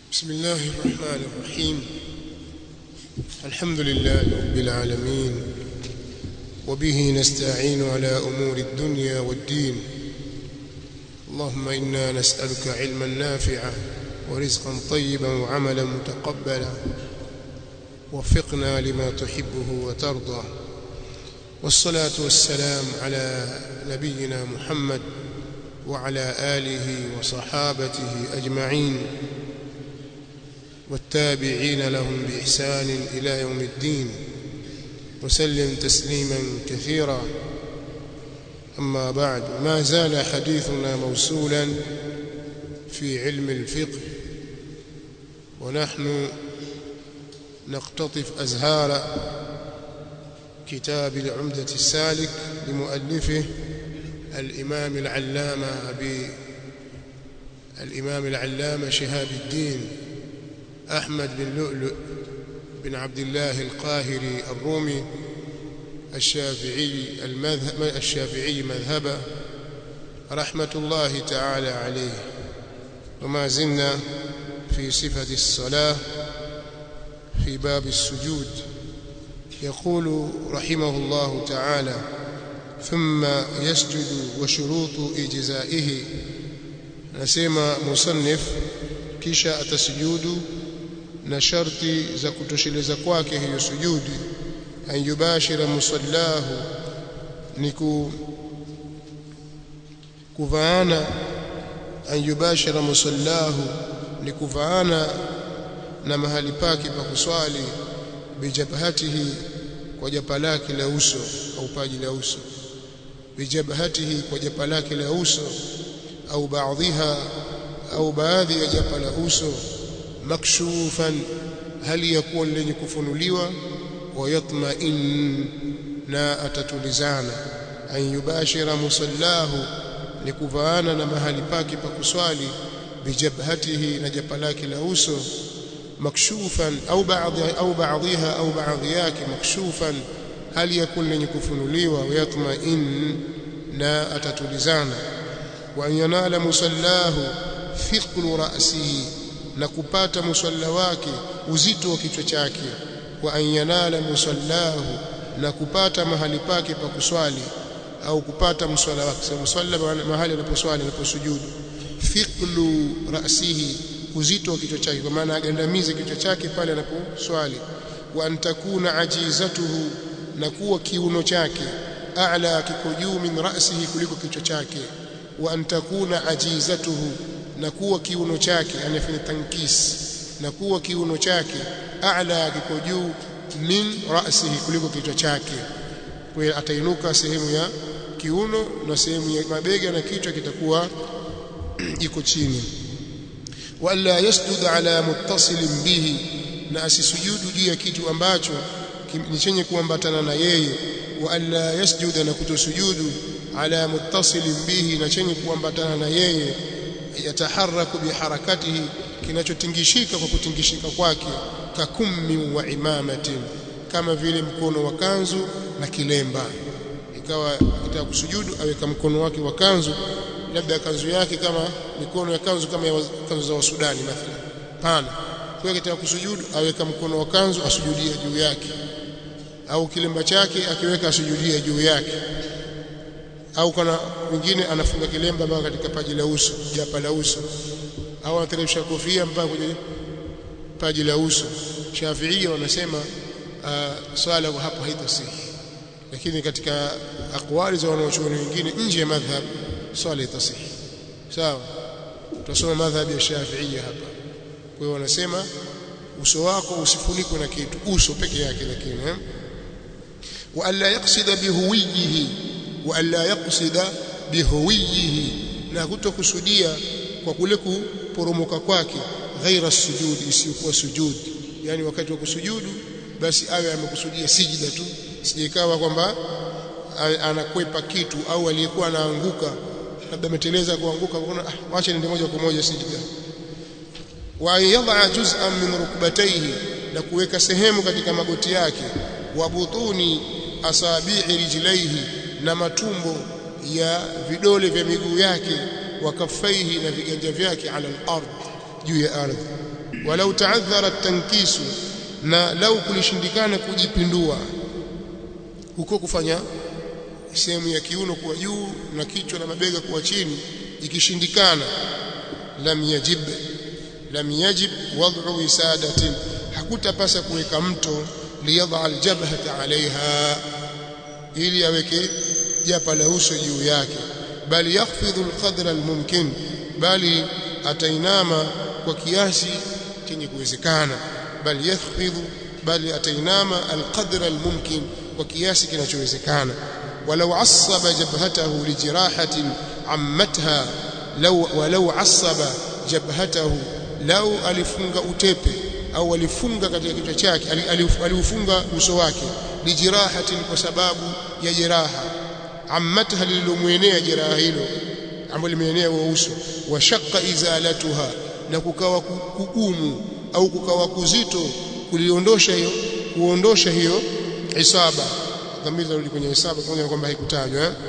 بسم الله الرحمن الرحيم الحمد لله رب العالمين وبه نستعين على أمور الدنيا والدين اللهم إنا نسألك علما نافعا ورزقا طيبا وعملا متقبلا وفقنا لما تحبه وترضى والصلاة والسلام على نبينا محمد وعلى آله وصحابته أجمعين والتابعين لهم بإحسان إلى يوم الدين وسلم تسليما كثيرا أما بعد ما زال حديثنا موصولا في علم الفقه ونحن نقتطف أزهار كتاب العمدة السالك لمؤلفه الإمام العلامة أبي الإمام العلامة شهاب الدين أحمد بن لؤلؤ بن عبد الله القاهري الرومي الشافعي المذهب الشافعي مذهبا رحمة الله تعالى عليه وما زلنا في صفة الصلاة في باب السجود يقول رحمه الله تعالى ثم يسجد وشروط إجزائه نسمى مصنف kisha atasujudu na sharti za kutosheleza kwake hiyo sujudi an yubashira musallahu ni kuvaana an yubashira musallahu ni kuvaana na mahali pake pa kuswali bijabhatihi kwa japa lake la uso au paji la uso bijabhatihi kwa japa lake la uso au baadhiha au baadhi ya japa la uso makshufan hali ya kuwa lenye kufunuliwa wa yatma'in na atatulizana an yubashira musallahu ni kuvaana na mahali pake pa kuswali bijabhatihi na japa lake la uso makshufan au baadhi au baadhiha au baadhi yake makshufan hali ya kuwa lenye kufunuliwa wa yatma'in na atatulizana wa yanala musallahu thiqlu ra'sihi na kupata musalla wake uzito wa kichwa chake wa an yanala musallahu na kupata mahali pake pa kuswali au kupata mswala wake sababu musalla mahali anaposwali anaposujudu thiqlu ra'sihi uzito wa kichwa chake kwa maana agandamize kichwa chake pale anaposwali wa antakuna ajizatuhu na kuwa kiuno chake a'la kiko juu min ra'sihi kuliko kichwa chake wa antakuna ajizatuhu na kuwa kiuno chake anafanya tankis na kuwa kiuno chake a'la kiko juu min ra'sihi kuliko kichwa chake kwa hiyo atainuka sehemu ya kiuno na sehemu ya mabega na kichwa kitakuwa iko chini wala yasjud ala muttasilin bihi na asisujudu juu ya kitu ambacho ni chenye kuambatana na yeye wa alla yasjuda na kutosujudu ala muttasilin bihi na chenye kuambatana na yeye yataharaku biharakatihi kinachotingishika kwa kutingishika kwake kakummi wa imamatin kama vile mkono wa kanzu na kilemba ikawa kitaka kusujudu aweka mkono wake wa kanzu labda kanzu yake kama mikono ya kanzu kama ya kanzu za wasudani mathalan pana kwa kitaka kusujudu aweka mkono wa kanzu asujudie juu yake au kilemba chake akiweka asujudie juu yake au kana mwingine anafunga kilemba mpaka katika paji la uso japa la uso au anateremsha kofia mpaka kwenye paji la uso Shafiia wanasema uh, swala kwa hapo haitasihi lakini katika akwali za wanaochuoni wengine nje ya madhhab swala itasihi sawa tutasoma madhhab ya Shafiia hapa kwa hiyo wanasema uso wako usifunikwe na kitu uso peke yake lakini eh? wa alla yaqsida bihuwiyihi wa alla yaqsida bihuwiyihi na kutokusudia kwa kule kuporomoka kwake ghaira sujudi isiyokuwa sujudi yani wakati wa kusujudu basi awe amekusudia sijida tu sijaikawa kwamba anakwepa kitu au aliyekuwa anaanguka labda ameteleza kuanguka kuna ah, wacha nende moja kwa moja sijida wa yadha juz'an min rukbatayhi na kuweka sehemu katika magoti yake wa butuni asabi'i rijlaihi na matumbo ya vidole vya miguu yake wa kafaihi na viganja vyake ala al-ard juu ya ardhi walau ta'adhara tankisu na lau kulishindikana kujipindua huko kufanya sehemu ya kiuno kuwa juu na kichwa na mabega kuwa chini ikishindikana lam yajib lam yajib wad'u wisadatin hakutapasa kuweka mto liyadha aljabhata alaiha ili aweke japa la uso juu yake bali yakhfidhu alqadra almumkin bali atainama kwa kiasi chenye kuwezekana bali yakhfidhu bali atainama alqadra almumkin kwa kiasi kinachowezekana walau asaba jabhatahu lijirahatin ammatha law walau asaba jabhatahu lau alifunga utepe au alifunga katika kichwa chake aliufunga uso wake lijirahatin kwa sababu ya jeraha ammatha lililomwenea jeraha hilo ambalo limeenea wa uso wa shaqqa izalatuha na kukawa kugumu au kukawa kuzito kuliondosha hiyo kuondosha hiyo isaba dhamiri zarudi kwenye isaba kama kwamba haikutajwa eh?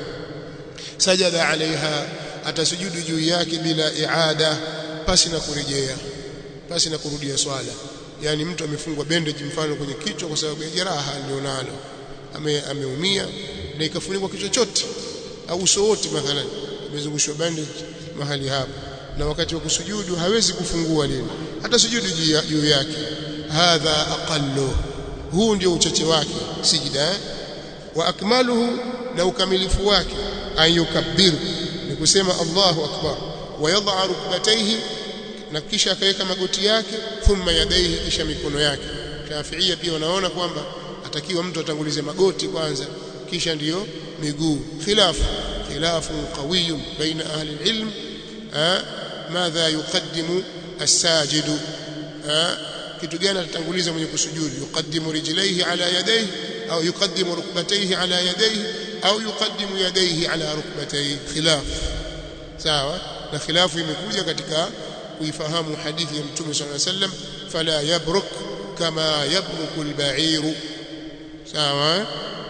sajada alaiha atasujudu juu yake bila iada pasi na kurejea pasi na kurudia swala yani mtu amefungwa bandage mfano kwenye kichwa kwa sababu ya jeraha alionalo ame, ameumia na ikafunikwa kichwa chote au uso wote mathalan imezungushwa bandage mahali hapo na wakati wa kusujudu hawezi kufungua lile hata sujudu juu yake hadha aqallu huu ndio uchache wake sijida eh? wa akmaluhu na ukamilifu wake ayukabbiru ni kusema Allahu akbar wa yadha rukbatayhi na kisha akaweka magoti yake thumma yadaihi kisha mikono yake Shafiia pia wanaona kwamba atakiwa mtu atangulize magoti kwanza kisha ndiyo miguu khilafu khilafu qawiy baina ahli alilm madha yuqaddimu as-sajidu kitu gani atatanguliza mwenye kusujudu yuqaddimu rijlaihi ala yadayhi au yuqaddimu rukbatayhi ala yadayhi au yuqaddimu yadayhi ala rukbatayhi khilaf sawa na khilafu imekuja katika kuifahamu hadithi ya mtume صلى الله عليه وسلم fala yabruk kama yabruku al-ba'ir sawa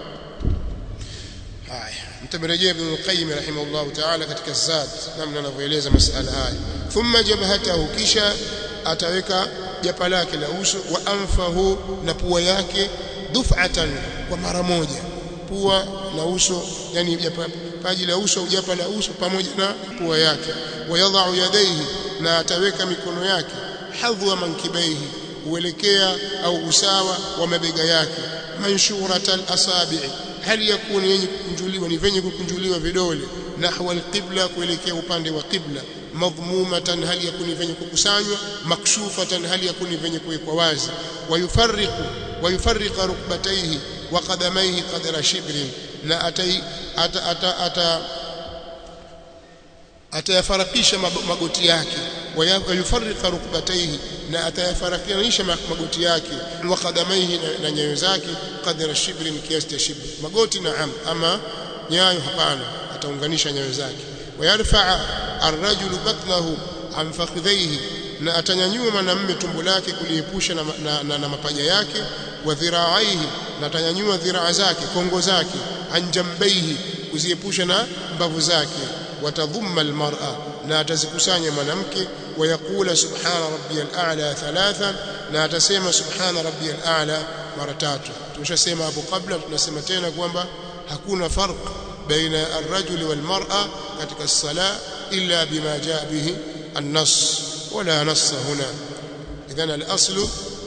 haya mtamerejea ibn al-qayyim rahimahullah ta'ala katika zad namna anavyoeleza masala haya thumma jabhatahu kisha ataweka japa lake la uso wa anfahu na pua yake duf'atan kwa mara moja pua na uso yani japa paji la uso au japa la uso pamoja na pua yake wayadha'u yadayhi na ataweka mikono yake hadhwa mankibaihi uelekea au usawa wa mabega yake manshuratal asabi'i hali yakuni yenye kukunjuliwa ni venye kukunjuliwa vidole nahwa alqibla kuelekea upande wa qibla madhmumatan hali yakuni venye kukusanywa makshufatan hali yakuni venye kuwekwa wazi wayufarriqu wayufarriqa rukbatayhi wa qadamayhi qadra shibrin na atai ata, ata, ata atayafarakisha magoti yake wayufarriqa rukbatayhi na atayafarakisha magoti yake wa qadamayhi na nyayo zake qadra shibrin kiasi cha shibr magoti naam ama nyayo hapana ataunganisha nyayo zake wayarfa'a arrajulu batnahu an fakhidhayhi na atanyanyua mwanamume tumbo lake kuliepusha na, na, na, na mapaja yake wa dhira'aihi na atanyanyua dhiraa zake kongo zake anjambaihi kuziepusha na mbavu zake watadhumma almar'a na atazikusanya mwanamke wayakula subhana rabbiyal a'la thalatha na atasema subhana rabbiyal a'la mara tatu tumeshasema hapo kabla tunasema tena kwamba hakuna farq baina ar-rajuli wal mar'a katika sala illa bima jaa bihi an-nass wala nass huna idhan al-aslu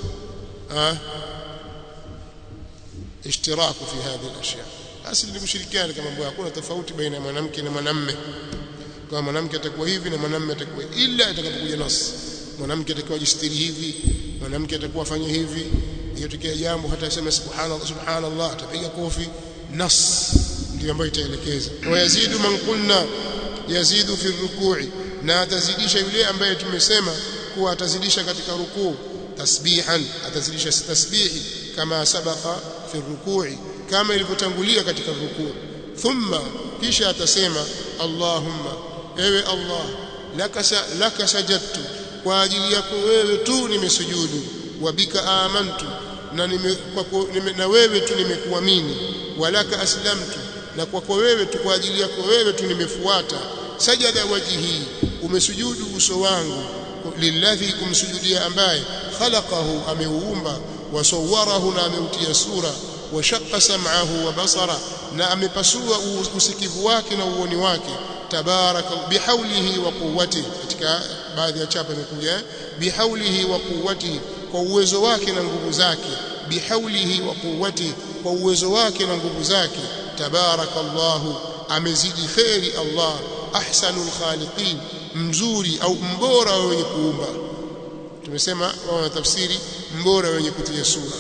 اشتراك في هذه الاشياء asili ni kushirikiana kama mambo hakuna tofauti baina ya mwanamke na mwanamme kama mwanamke atakuwa hivi na mwanamme atakuwa ila atakapokuja nas mwanamke atakuwa jistiri hivi mwanamke atakuwa afanye hivi ikitokea jambo hata aseme subhanallah subhanallah atapiga kofi nas ndio ambayo itaelekeza wa yazidu man qulna yazidu fi rukui na atazidisha yule ambaye tumesema kuwa atazidisha katika rukuu tasbihan atazidisha tasbihi kama sabaka fi rukui kama ilivyotangulia katika rukuu thumma kisha atasema allahumma ewe allah laka laka sajadtu kwa ajili yako wewe tu nimesujudu wa bika amantu na nime, kwa, nime, na wewe tu nimekuamini walaka aslamtu na kwako wewe tu kwa ajili yako wewe tu nimefuata sajada wajihi umesujudu uso wangu lilladhi kumsujudia ambaye khalaqahu ameuumba wasawwarahu na ameutia sura washaqqa sam'ahu wa basara na amepasua usikivu wake na uoni wake tabaraka bihaulihi wa quwwatihi katika baadhi ya chapa imekuja bihaulihi wa quwwatihi kwa uwezo wake na nguvu zake bihaulihi wa quwwatihi kwa uwezo wake na nguvu zake tabarakallahu amezidi khairi Allah ahsanul khaliqin mzuri au mbora wenye kuumba tumesema wana tafsiri mbora wenye kutia sura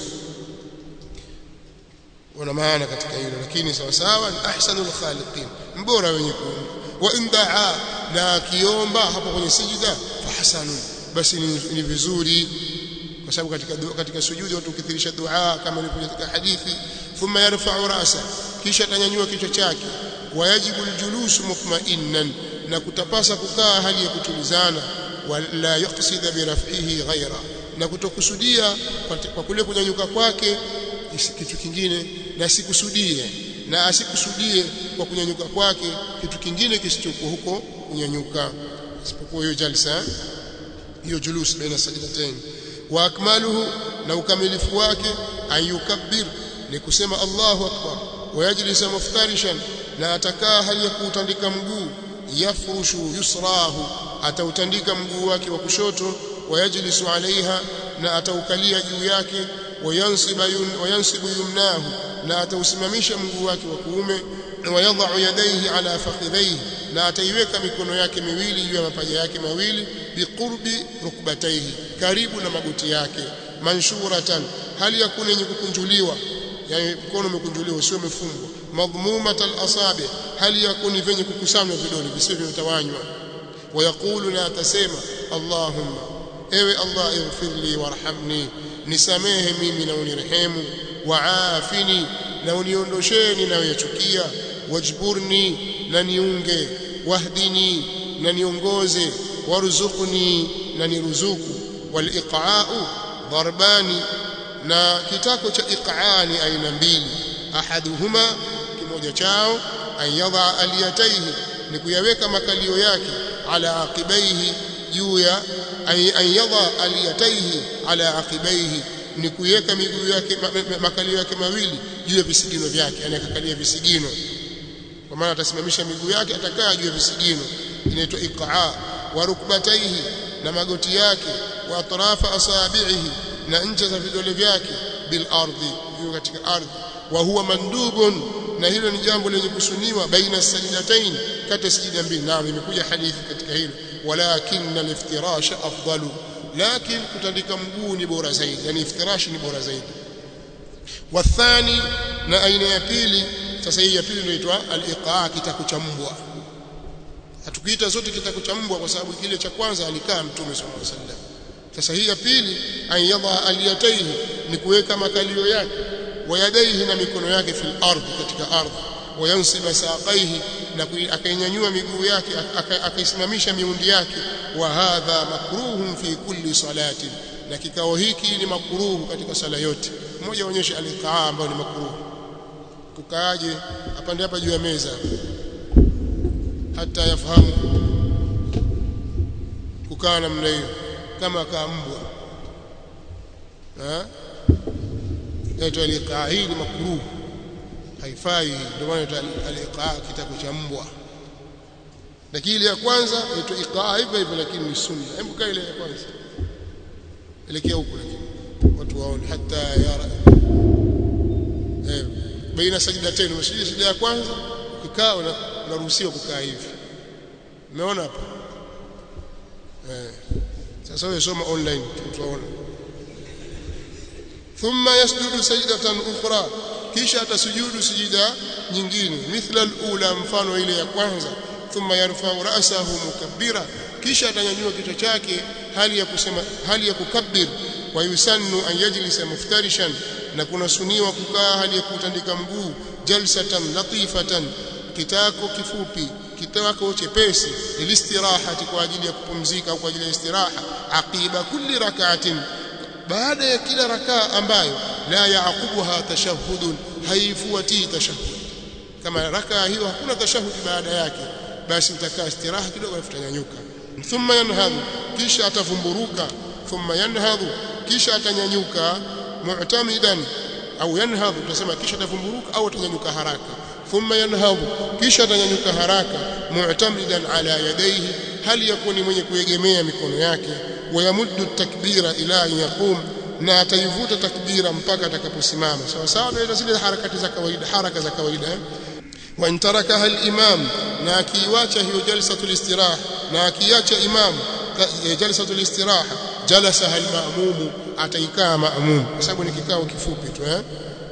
wana maana katika hilo lakini sawa sawa ni ahsanul khaliqin mbora wenye kuumba wa indaa na akiomba hapo kwenye sijida fahasanun basi ni, ni vizuri kwa sababu katika katika sujudi watu ukithirisha dua kama ilivyo katika hadithi thumma yarfa'u ra'sa kisha atanyanyua kichwa chake wayajibu aljulusu mutma'innan na kutapasa kukaa hali ya kutulizana wala yaqsida biraf'ihi ghaira na kutokusudia kwa kule kunyanyuka kwake kitu kingine na sikusudie na asikusudie kwa kunyanyuka kwake kitu kingine kisichokuwa huko kunyanyuka isipokuwa hiyo jalsa hiyo julus baina sajdatain wa akmaluhu na ukamilifu wake ayukabbir ni kusema Allahu akbar wayajlisa muftarishan na atakaa hali ya kuutandika mguu yafrushu yusrahu atautandika mguu wake wa kushoto wayajlisu alaiha na ataukalia juu yake wayansiba yun, wayansibu yumnahu na atausimamisha mguu wake wa kuume wayadha'u yadayhi ala fakhidhayhi na ataiweka mikono yake miwili juu ya mapaja yake mawili biqurbi rukbatayhi karibu na magoti yake manshuratan hali ya kuna yenye kukunjuliwa yani mkono umekunjuliwa sio umefungwa madhmumatal asabi hali ya kuni venye kukusanywa vidole visivyo vitawanywa wayaqulu na atasema allahumma ewe allah ighfirli warhamni nisamehe mimi na unirehemu waafini na uniondosheni na uyachukia wajburni na niunge wahdini na niongoze warzuqni na niruzuku waliqa'u darbani na kitako cha iqaani aina mbili ahaduhuma kimoja chao ayadha aliyataihi ni kuyaweka makalio yake ala aqibaihi juu ya ayadha aliyataihi ala aqibaihi ni kuweka miguu yake makalio yake mawili juu ya visigino vyake yani akakalia visigino kwa maana atasimamisha miguu yake atakaa juu ya visigino inaitwa iqaa wa rukbataihi na magoti yake wa atrafa asabihi na ncha za vidole vyake bil ardi juu katika ardhi wa huwa mandubun na hilo ni jambo lenye kusuniwa baina sajdatain kati sijida mbili naam imekuja hadithi katika hilo walakin al-iftirash afdalu lakin kutandika mguu ni bora zaidi yani iftirash ni bora zaidi wathani na aina ya pili sasa hii ya pili inaitwa al-iqaa kitako cha mbwa hatukiita zote kitako cha mbwa kwa sababu kile cha kwanza alikaa mtume sallallahu alaihi wasallam sasa hii ya pili ayadha aliyataihi ni kuweka makalio yake wayadaihi na mikono yake fil ardhi katika ardhi wayansiba saqaihi na akainyanyua miguu yake akaisimamisha miundi yake wa hadha makruhun fi kulli salati na kikao hiki ni makruhu katika sala yote mmoja onyesha alikaa ambao ni makruhu kukaaje apande hapa juu ya meza hata yafahamu kukaa namna hiyo kama kaa mbwa eh yaitwa aliqaa hii ni makruh haifai ndio maana inaitwa aliqaa kitako cha mbwa lakini ile ya kwanza inaitwa iqaa hivyo hivyo lakini ni sunna hebu kaa ile ya kwanza elekea huko lakini watu waone hata yara eh baina sajdatain umeshidia sijda ya kwanza ukikaa unaruhusiwa kukaa hivi umeona hapa eh sasa wewe soma online tutaona thumma yasjudu sajdatan ukhra kisha atasujudu sijida nyingine mithla alula mfano ile ya kwanza thumma yarfa'u ra'sahu mukabbira kisha atanyanyua kichwa chake hali ya kusema hali ya kukabbir wa yusannu an yajlisa muftarishan na kuna suniwa kukaa hali ya kutandika mguu jalsatan latifatan kitako kifupi kitako chepesi ilistirahati kwa ajili ya kupumzika au kwa ajili ya istiraha aqiba kulli rak'atin baada ya kila rakaa ambayo la yaqubuha tashahhudun haifuati tashahhud kama rakaa hiyo hakuna tashahhud baada yake basi utakaa istiraha kidogo alafu utanyanyuka thumma yanhadhu kisha atavumburuka thumma yanhadhu kisha atanyanyuka mu'tamidan au yanhadhu tutasema kisha atavumburuka au atanyanyuka haraka thumma yanhadhu kisha atanyanyuka haraka mu'tamidan ala yadayhi hali yakuni mwenye kuegemea mikono yake wayamuddu takbira ila an yaqum na ataivuta takbira mpaka atakaposimama sawa sawa na zile harakati za kawaida haraka za kawaida eh? wa intarakaha al-imam na akiiacha hiyo jalsatul istiraha na akiacha imam jalsatul istiraha jalasaha al-ma'mum ataikaa ma'mum kwa sababu ni kikao kifupi tu eh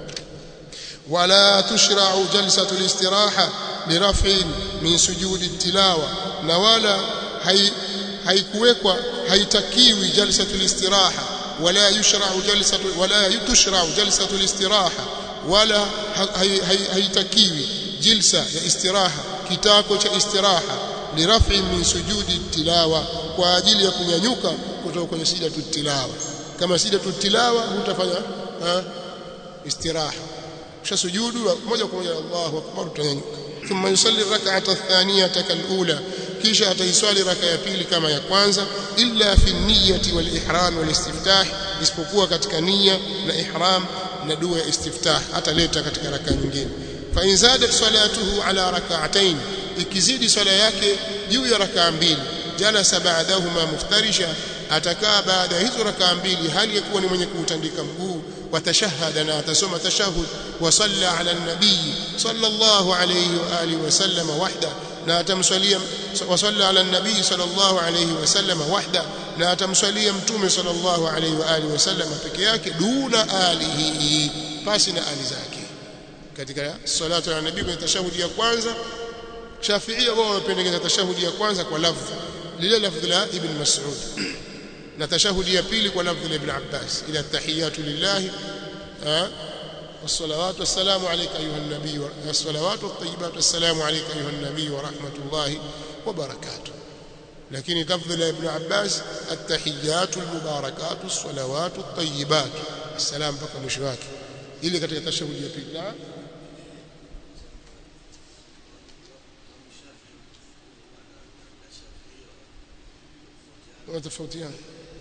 wala tushra'u jalsatul istiraha liraf'in min sujudi tilawa na wala haikuwekwa haitakiwi jalsatul istiraha wala yushra'u jalsatu wala tushra'u jalsatul istiraha wala haitakiwi jilsa ya istiraha kitako cha istiraha lirafi min sujudi tilawa kwa ajili ya kunyanyuka kutoka kwenye sijatu tilawa kama sijatu tilawa hutafanya istiraha kisha sujudu moja kwa moja Allahu akbar utanyanyuka thumma yusalli rak'ata athaniyata kalula kisha ataiswali raka ya pili kama ya kwanza illa fi niyyati wal ihram wal istiftah isipokuwa katika nia na ihram na dua ya istiftah ataleta katika raka nyingine fa in zadat salatuhu ala rak'atayn ikizidi swala yake juu ya rakaa mbili jalasa ba'dahuma muftarisha atakaa baada ya hizo rakaa mbili hali yakuwa ni mwenye kuutandika mguu watashahada na atasoma tashahud wa salla ala nabii sallallahu alayhi wa alihi wasallam wahda na atamswalia wa salla ala nabii sallallahu alayhi wasallam wahda na atamswalia mtume sallallahu alayhi wa alihi wasallam peke yake duna alihi pasi na ali zake katika salatu ala nabii kwenye tashahudi ya kwanza Shafiia wao wamependekeza tashahudi ya kwanza kwa lafzi lile lafzi la Ibn Mas'ud na tashahudi ya pili kwa lafzi la Ibn Abbas ila tahiyatu lillahi والصلوات والسلام عليك أيها النبي والصلوات والطيبات والسلام عليك أيها النبي ورحمة الله وبركاته لكن لفظ ابن عباس التحيات المباركات الصلوات الطيبات السلام بك مشواك إلي كتك تشهد يا نعم wanatofautiana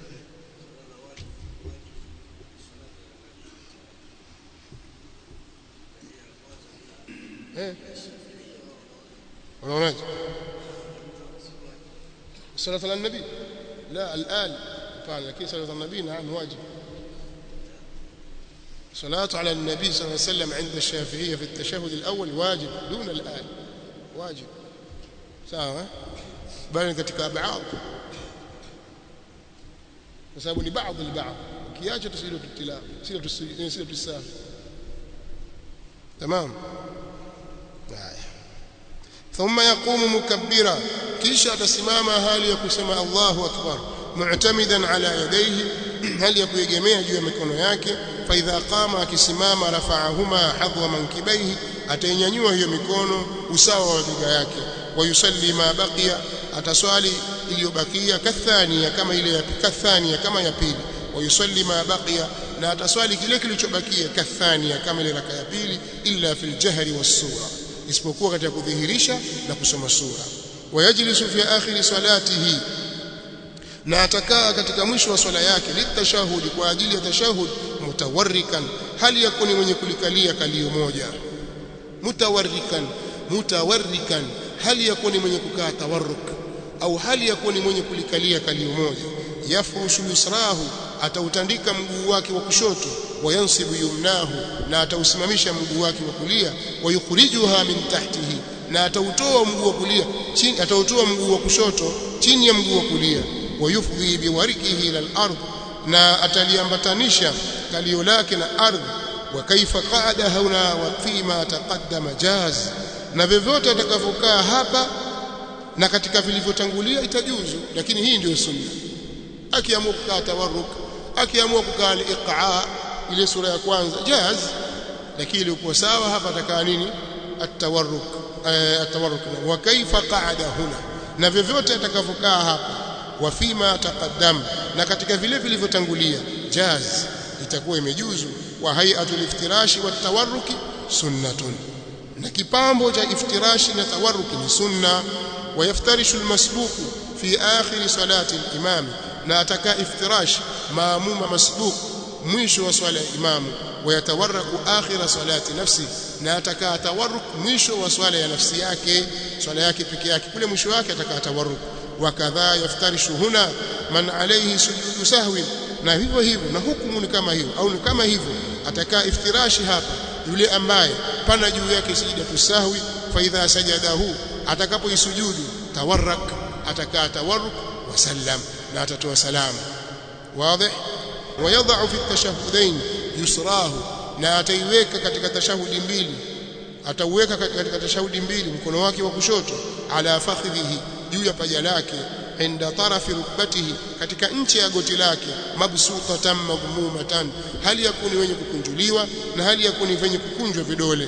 eh unaonaje صلاه على النبي لا الان طبعا لكن صلاه على النبي نعم واجب صلاه على النبي صلى الله عليه وسلم عند الشافعيه في التشهد الاول واجب دون الان واجب sawa bali katika baadhi kwa sababu ni baadhi ni baadhi kiacha tusiyo tutila sio tusiyo tusafi tamam haya thumma yaqumu mukabbira kisha atasimama hali ya kusema Allahu akbar mu'tamidan ala yadayhi hali ya kuegemea juu ya mikono yake fa idha qama akisimama rafa'ahuma hadwa mankibaihi atainyanyua hiyo mikono usawa wa bega yake wa yusalli ma baqiya ataswali iliyobakia kathania kama ile ya kathania kama ya pili wa yusalli ma baqiya na ataswali kile kilichobakia kathania kama ile raka ya pili illa fil jahri was sura isipokuwa katika kudhihirisha na kusoma sura wayajlisu fi akhir salatihi na atakaa katika mwisho wa swala yake litashahudi kwa ajili ya tashahud mutawarrikan hali yakuni mwenye kulikalia kalio moja mutawarrikan mutawarrikan hali yakuni mwenye kukaa tawarruk au hali yakuni mwenye kulikalia kalio moja yafushu yusrahu atautandika mguu wake wa kushoto wayansibu yumnahu na atausimamisha mguu wake wa kulia wayukhrijuha min tahtihi na atautoa mguu wa kulia chini atautoa mguu wa kushoto chini ya mguu wa kulia wayufdhi biwarikihi ila al-ard na ataliambatanisha kalio lake na ardhi wa kaifa qada hauna wa fima taqaddama jaz na vyovyote atakavyokaa hapa na katika vilivyotangulia itajuzu lakini hii ndio sunna akiamua kukaa tawarruk akiamua kukaa al-iqa ile sura ya kwanza jaz lakini ilikuwa sawa hapa atakaa nini at-tawarruk at-tawarruk wa kaifa qa'ada huna na vyovyote atakavyokaa hapa wa fima taqaddam na katika vile vilivyotangulia jaz itakuwa imejuzu wa hay'atul iftirashi wat tawarruki sunnatun na kipambo cha iftirashi na tawarruki ni sunna ويفترش المسبوق fi akhir salati al-imam na ataka iftirash maamuma masbuq mwisho wa swala ya imamu wayatawarraku akhira salati nafsi na ataka tawarruk mwisho wa swala ya nafsi yake swala yake peke yake kule mwisho wake ataka tawarruk wakadha yaftarishu huna man alayhi sujudu sahwi na hivyo hivyo na hukumu ni kama hiyo au ni kama hivyo ataka iftirashi hapa yule ambaye pana juu yake sijida tusahwi fa idha sajadahu atakapoisujudu tawarrak ataka tawarruk wasallam na atatoa salamu واضح ويضع في التشهدين يسراه na ataiweka katika tashahudi mbili atauweka katika tashahudi mbili mkono wake wa kushoto ala fakhidhihi juu ya paja lake inda tarafi rukbatihi katika nchi ya goti lake mabsutatan magmumatan hali yakuni wenye kukunjuliwa na hali yakuni wenye kukunjwa vidole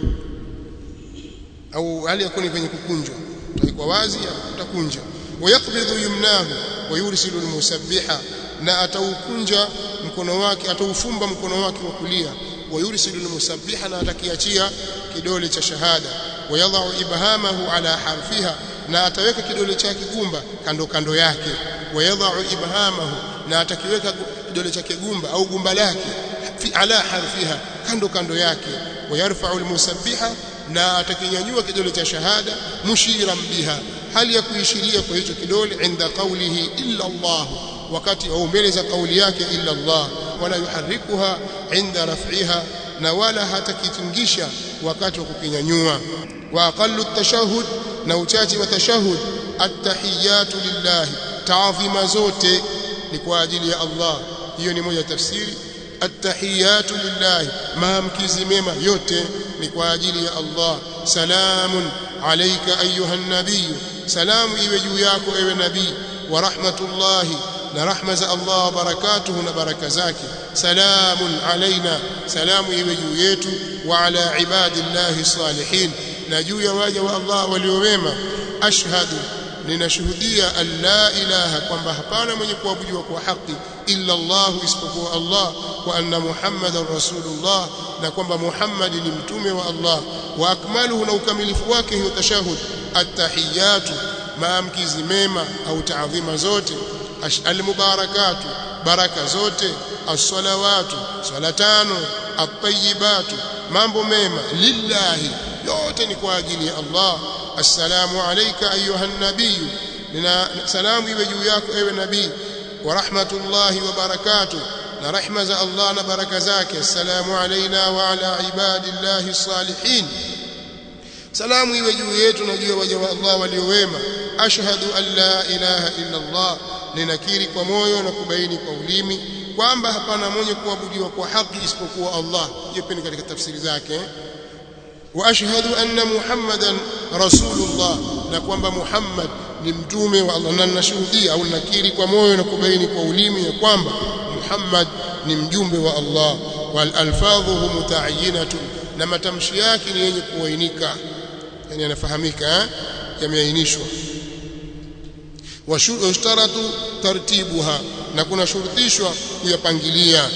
au hali yakuni wenye kukunjwa utaikuwa wazi utakunja wayaqbidhu yumnahu wayursilu almusabbiha na ataukunja mkono wake ataufumba mkono wake wa kulia wayursilu almusabbiha na atakiachia kidole cha shahada wayadhau ibhamahu ala harfiha na ataweka kidole chake gumba kando kando yake wayadhau ibhamahu na atakiweka kidole chake gumba au gumba lake fi ala harfiha kando kando yake wayarfa'u almusabbiha na atakinyanyua kidole cha shahada mushiran biha hali ya kuishiria kwa hicho kidole inda qawlihi illa Allah wakati au mbele za kauli yake illa Allah wala yuharrikuha inda raf'iha na wala hatakitingisha wakati wa kukinyanyua wa aqallu at-tashahhud na uchache wa tashahhud at-tahiyatu lillah taadhima zote ni kwa ajili ya Allah hiyo ni moja tafsiri at-tahiyatu lillah maamkizi mema yote ni kwa ajili ya Allah salamun alayka ayuha nabiy salamu iwe juu yako ewe nabii wa rahmatullahi na rahma za Allah barakatuhu na baraka zake salamun alaina salamu iwe juu yetu wa ala ibadillahi salihin na juu ya waja wa Allah waliowema ashhadu ninashuhudia an la ilaha kwamba hapana mwenye kuabudiwa kwa haki illa Allah isipokuwa Allah wa anna muhammadan rasulullah na kwamba Muhammad ni mtume wa Allah wa akmaluhu na ukamilifu wake hiyo tashahud attahiyatu maamkizi mema au taadhima zote almubarakatu baraka zote as-salawatu swala tano at-tayyibatu mambo mema lillahi yote ni kwa ajili ya Allah assalamu alayka ayuha nabiy nina salamu iwe juu yako ewe nabii wa rahmatullahi wa barakatuh na rahma za Allah na baraka zake assalamu alayna wa ala ibadillahi salihin salamu iwe juu yetu na juu ya waja wa Allah waliowema ashhadu an la ilaha illa Allah ninakiri kwa moyo na kubaini kwa ulimi kwamba hapana mwenye kuabudiwa kwa haki isipokuwa Allah hiyo pia katika tafsiri zake wa ashhadu anna muhammadan rasulullah na kwamba muhammad ni mtume wa Allah na ninashuhudia au nakiri kwa moyo na kubaini kwa ulimi ya kwamba muhammad ni mjumbe wa Allah wal alfadhuhu mutaayyinatun na matamshi yake ni yenye kuainika yani yanafahamika yameainishwa washtaratu tartibuha na kuna shurutishwa kuyapangilia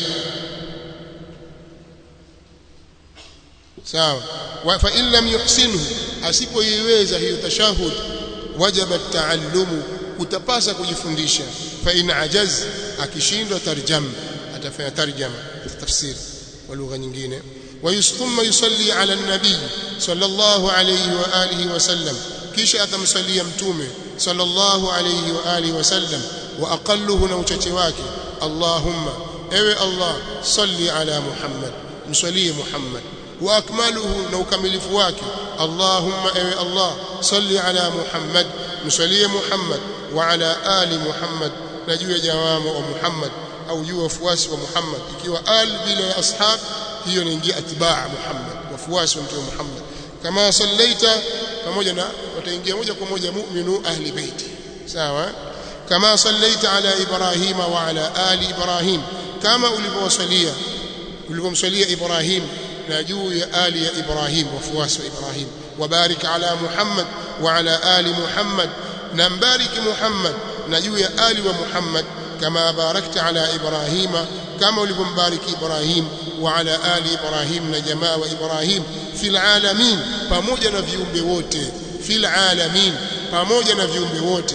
sawa wa fa in lam yuhsinhu asipoiweza hiyo tashahud wajaba taallumu utapasa kujifundisha fa in ajaz akishindwa tarjam atafanya tarjama tafsiri kwa lugha nyingine وثم يصلي على النبي صلى الله عليه واله وسلم kisha atamsalia mtume sallallahu alayhi wa alihi wasallam wa aqalluhu na uchache wake allahumma ewe allah salli ala muhammad msalie muhammad wa akmaluhu na ukamilifu wake allahumma ewe allah salli ala muhammad msalie muhammad wa ala ali muhammad na juu ya jawamu wa muhammad au juu ya wafuasi wa muhammad ikiwa al bila ashab hiyo inaingia atibaa muhammad wafuasi wa mtume muhammad kama sallaita pamoja na wataingia moja kwa moja mu'minu ahli baiti sawa kama sallaita ala ibrahima wa ala ali ibrahim kama ulivyowasalia ulivyomsalia ibrahim na juu ya ali ya ibrahim wafuasi wa ibrahim wabarik ala muhammad wa ala ali muhammad na mbariki muhammad na juu ya ali wa muhammad kama barakta ala ibrahima kama ulivyombariki ibrahim wa ala ali ibrahim na jamaa wa ibrahim fil alamin pamoja na viumbe wote fil alamin pamoja na viumbe wote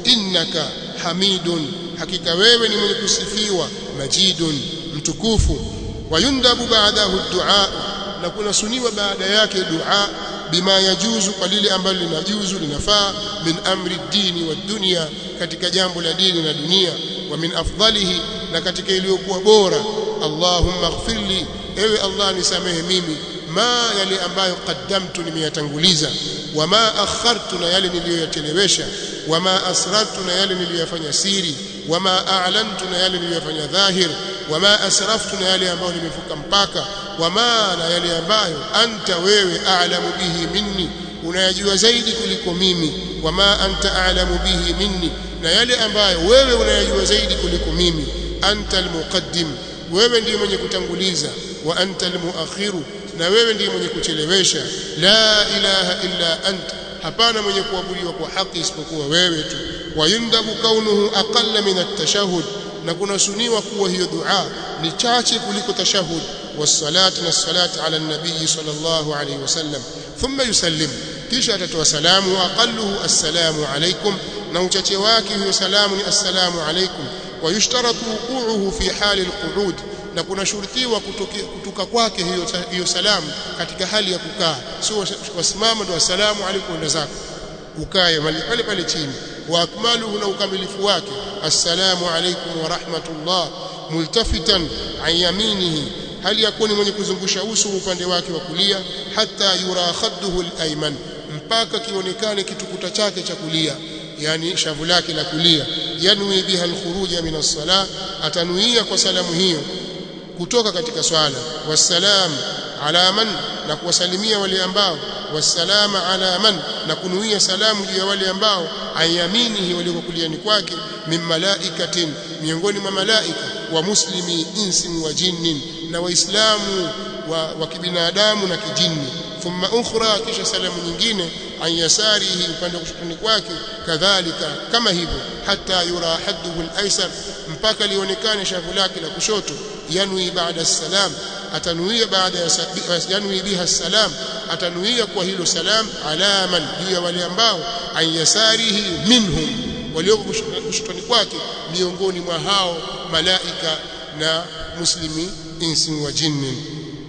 innaka hamidun hakika wewe ni mwenye kusifiwa majidun mtukufu wayundabu baadahu dua na kuna suniwa baada yake dua bima yajuzu kwa lile ambalo linajuzu linafaa min amri dini wa dunia katika jambo la dini na dunia wa min afdalihi na katika iliyokuwa bora Allahumma ighfirli ewe Allah nisamehe mimi ma yale ambayo qaddamtu nimeyatanguliza wama akhartu na yale niliyoyachelewesha wama asrartu na yale niliyoyafanya siri wama a'lantu na yale niliyoyafanya dhahir wama asraftu na yale ambayo nimefuka mpaka wama na yale ambayo anta wewe a'lamu bihi minni unayajua zaidi kuliko mimi wama anta a'lamu bihi minni na yale ambayo wewe unayajua zaidi kuliko mimi anta almuqaddim wewe ndiye mwenye kutanguliza wa anta almuakhiru na wewe ndiye mwenye kuchelewesha la ilaha illa anta hapana mwenye kuabudiwa kwa haki isipokuwa wewe tu wayundabu kaunuhu aqalla min at-tashahhud na kunasuniwa kuwa hiyo dua ni chache kuliko tashahhud والصلاه والصلاه على النبي صلى الله عليه وسلم ثم يسلم kisha atatoa salamu wa aqalluhu assalamu alaykum na uchache wake hiyo salamu ni assalamu alaykum wa yushtaratu wuqu'uhu fi hali alqu'ud na kuna shurutiwa kutoka kwake hiyo hiyo salamu katika hali ya kukaa sio wasimama ndio assalamu alaykum ndio zako ukae pale pale chini wa akmaluhu na ukamilifu wake assalamu alaykum wa rahmatullah multafitan an yaminihi hali yakuni mwenye kuzungusha uso upande wake wa kulia hata yura khadduhu al-ayman mpaka kionekane kitukuta chake cha kulia yani shavu lake la kulia yanwi biha al-khuruja min as-salah atanuia kwa salamu hiyo kutoka katika swala wassalam ala man na kuwasalimia wale ambao wassalama ala man na kunuia salamu juu ya wale ambao ayaminihi waliko kuliani kwake min malaikatin miongoni mwa malaika wa muslimi insin wa jinnin na waislamu wa, wa kibinadamu na kijini thumma ukhra kisha salamu nyingine an yasarihi upande wa kushotoni kwake kadhalika kama hivyo hata yura hadduhu al-aysar mpaka lionekane shavu lake la kushoto yanwi baada salam atanuia baada ya yanwi biha salam atanuia kwa hilo salam alaman juu ya wale ambao an yasarihi minhum walioko kushotoni kwake miongoni mwa hao malaika na muslimi insi wa jinni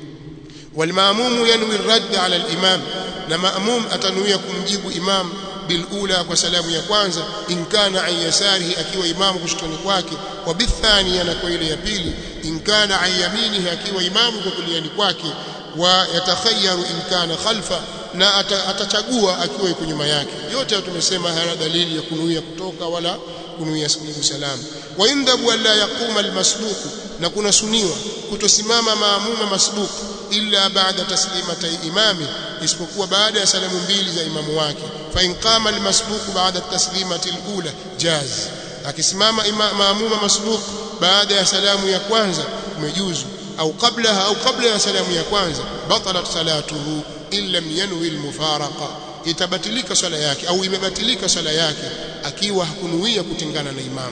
والماموم ينوي الرد على الإمام na maamum atanuia kumjibu imam bilula kwa salamu ya kwanza in kana an yasarihi akiwa imamu kushotoni kwake wa bithania na kwa ile ya pili in kana an yaminihi akiwa imamu kwa kuliani kwake wa yatakhayyaru in kana khalfa na atachagua akiwa yuko nyuma yake yote tumesema hayana dalili ya kunuia kutoka wala kunuia kujibu salamu wa indhabu alla yaquma almasbuku na kuna suniwa kutosimama maamuma masbuku illa baada taslimatay imami isipokuwa baada ya salamu mbili za imamu wake fa in qama almasbuq baada taslimati alula jaz akisimama maamuma masbuq baada ya salamu ya kwanza umejuzu au qablaha au kabla ya salamu ya kwanza batalat salatuhu illa yanwi almufaraqa itabatilika swala yake au imebatilika swala yake akiwa hakunuia kutengana na imamu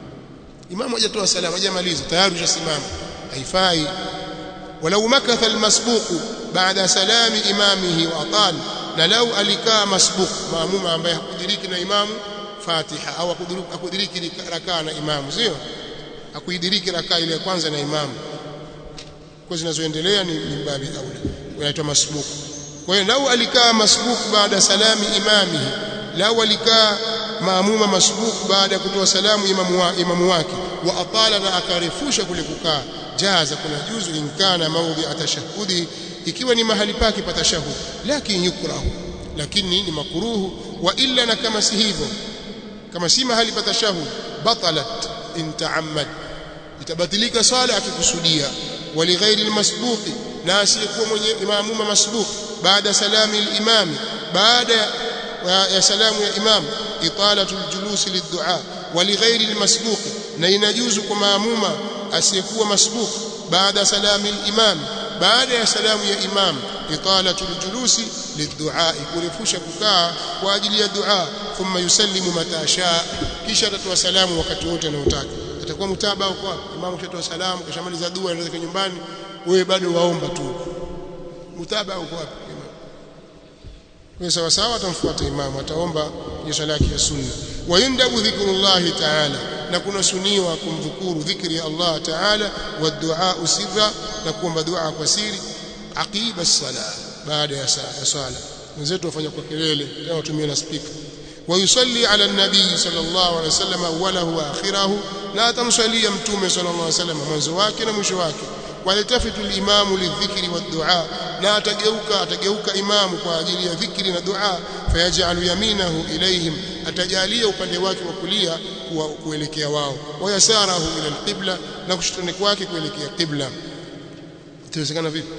imamu hajatoa salamu hajamaliza tayari ushasimama haifai ولو مكث المسبوق بعد سلام إمامه وأطال لو alikaa masbuq maamuma ambaye hakudiriki na imamu Fatiha au hakudiriki rakaa na imamu sio hakuidiriki rakaa ile ya kwanza na imamu kwa zinazoendelea ni mbabi aula unaitwa masbuq kwa hiyo lau alikaa masbuq baada salami imamihi lau alikaa maamuma masbuq baada ya kutoa salamu imamu, wa, imamu wake wa atala na akarefusha kule kukaa jaza kuna juzu in kana maudhi atashahudi ikiwa ni mahali pake pa tashahud lakini yukrahu lakini ni makruhu wa illa na kama si hivyo kama si mahali pa tashahud batalat in ta'ammad itabatilika sala akikusudia walighairi almasbuq na asiyekuwa mwenye imamuma masbuq baada salami al-imam baada ya salamu ya imam italatu al-julus lid-du'a walighairi almasbuq na inajuzu kwa maamuma asiyekuwa masbuq baada salami al-imam baada ya salamu ya imam italatu al-julusi liddu'a kurefusha kukaa kwa ajili ya dua thumma yusallimu mata shaa kisha atatoa salamu wakati wote anaotaka atakuwa mutaba kwa imam kishatoa salamu kishamaliza dua anaenda nyumbani wewe bado waomba tu mutaba uko wapi imam kwa sawa sawa atamfuata imam ataomba kwenye sala yake ya sunna wayundabu dhikrullahi ta'ala na kuna suniwa kumdhukuru dhikri ya Allah ta'ala wa du'a sirra na kuomba dua kwa siri aqiba as-sala baada ya sala wenzetu wafanya kwa kelele tena watumie na speaker ويصلي على النبي صلى الله عليه وسلم اوله واخره لا تمصلي متومه صلى الله عليه وسلم mwanzo wake na mwisho wake walitafitu al-imamu lidhikri wad-du'a na atageuka atageuka imamu kwa ajili ya dhikri na dua fayajalu yaminahu ilayhim atajalia upande wake wa kulia kuelekea wao wayasarahu ila al-qibla na kushotoni kwake kuelekea qibla itawezekana vipi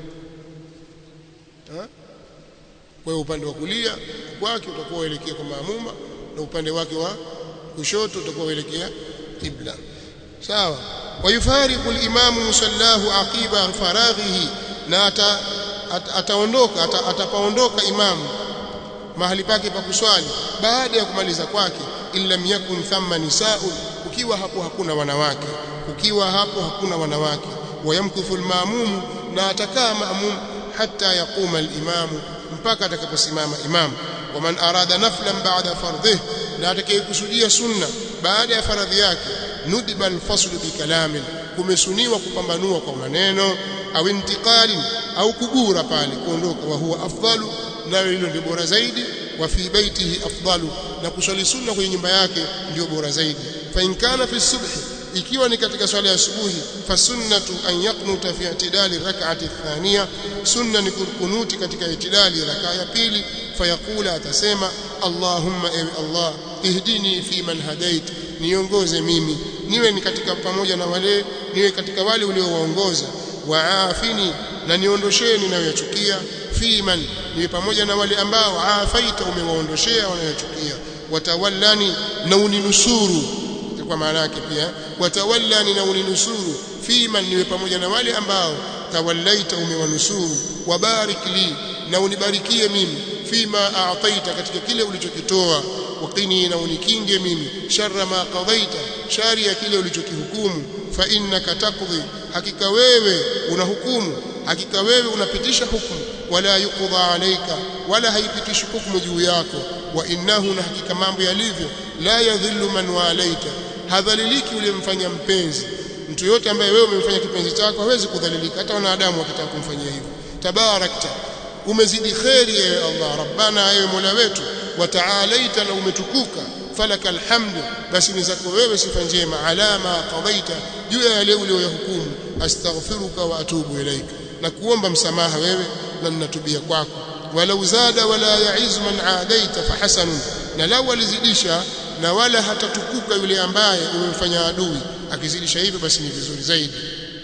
kwa hiyo upande wa kulia kwake utakuwa uelekea kwa maamuma na upande wake wa kushoto utakuwa uelekea qibla sawa wayufariqu al-imamu musallahu aqiba faraghihi na ata, ata, ataondoka ata, atapaondoka imamu mahali pake pa kuswali baada ya kumaliza kwake illa yakun thamma nisaa'un ukiwa hapo hakuna wanawake ukiwa hapo hakuna wanawake wayamkuthu al-ma'mum na atakaa ma'mum hatta yaquma al-imamu mpaka atakaposimama imam waman arada naflan ba'da fardhih na atakayekusudia sunna baada ya faradhi yake nudiba alfaslu bikalamin kumesuniwa kupambanua kwa maneno au intiqali au kugura pale kuondoka wa huwa afdalu nayo hilo ndio bora zaidi wa fi baitihi afdalu na kuswali sunna kwenye nyumba yake ndio bora zaidi fa in kana fi subhi ikiwa ni katika swala ya asubuhi fasunnatu an yaqnuta fi i'tidali rak'ati thaniya sunna ni kunuti katika i'tidali rak'a ya pili fayaqula atasema allahumma ewe allah ihdini fi man hadait niongoze mimi niwe ni katika pamoja na wale niwe katika wale uliowaongoza waafini na niondoshee ninayoyachukia fi man niwe pamoja na wale ambao afaita umewaondoshea wanayochukia watawallani na uninusuru kwa maana yake pia watawallani na uninusuru fima niwe pamoja na wale ambao tawallaita umewanusuru wabarik li na unibarikie mimi fima a'taita katika kile ulichokitoa waqini na unikinge mimi sharra ma qadaita shari ya kile ulichokihukumu fa innaka taqdi hakika wewe unahukumu hakika wewe unapitisha hukumu wala yuqda alayka wala haipitishi hukumu juu yako wa innahu na hakika mambo yalivyo la yadhillu man walaita hadhaliliki uliyemfanya mpenzi mtu yote ambaye wewe umemfanya kipenzi chako hawezi kudhalilika hata wanadamu wakitaka kumfanyia hivyo tabarakta umezidi kheri ewe Allah rabbana ewe mola wetu wa taalaita na umetukuka falaka alhamdu basi ni zako wewe sifa njema alama qadaita juu ya yale uliyoyahukumu astaghfiruka wa atubu ilaika na kuomba msamaha wewe na ninatubia kwako walau zada wala yaiz man aadaita fahasanun na lau alizidisha na wala hatatukuka yule ambaye umemfanya adui akizidisha hivyo basi ni vizuri zaidi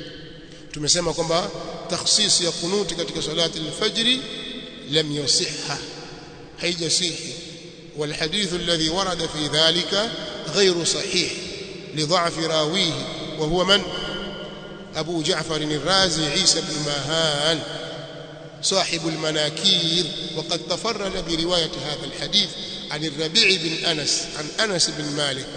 tumesema kwamba takhsis ya kunuti katika salati al-fajr lam yasihha haijasihi والحديث الذي ورد في ذلك غير صحيح لضعف راويه وهو من أبو جعفر الرازي عيسى بن ماهان صاحب المناكير وقد تفرد برواية هذا الحديث عن الربيع بن أنس عن أنس بن مالك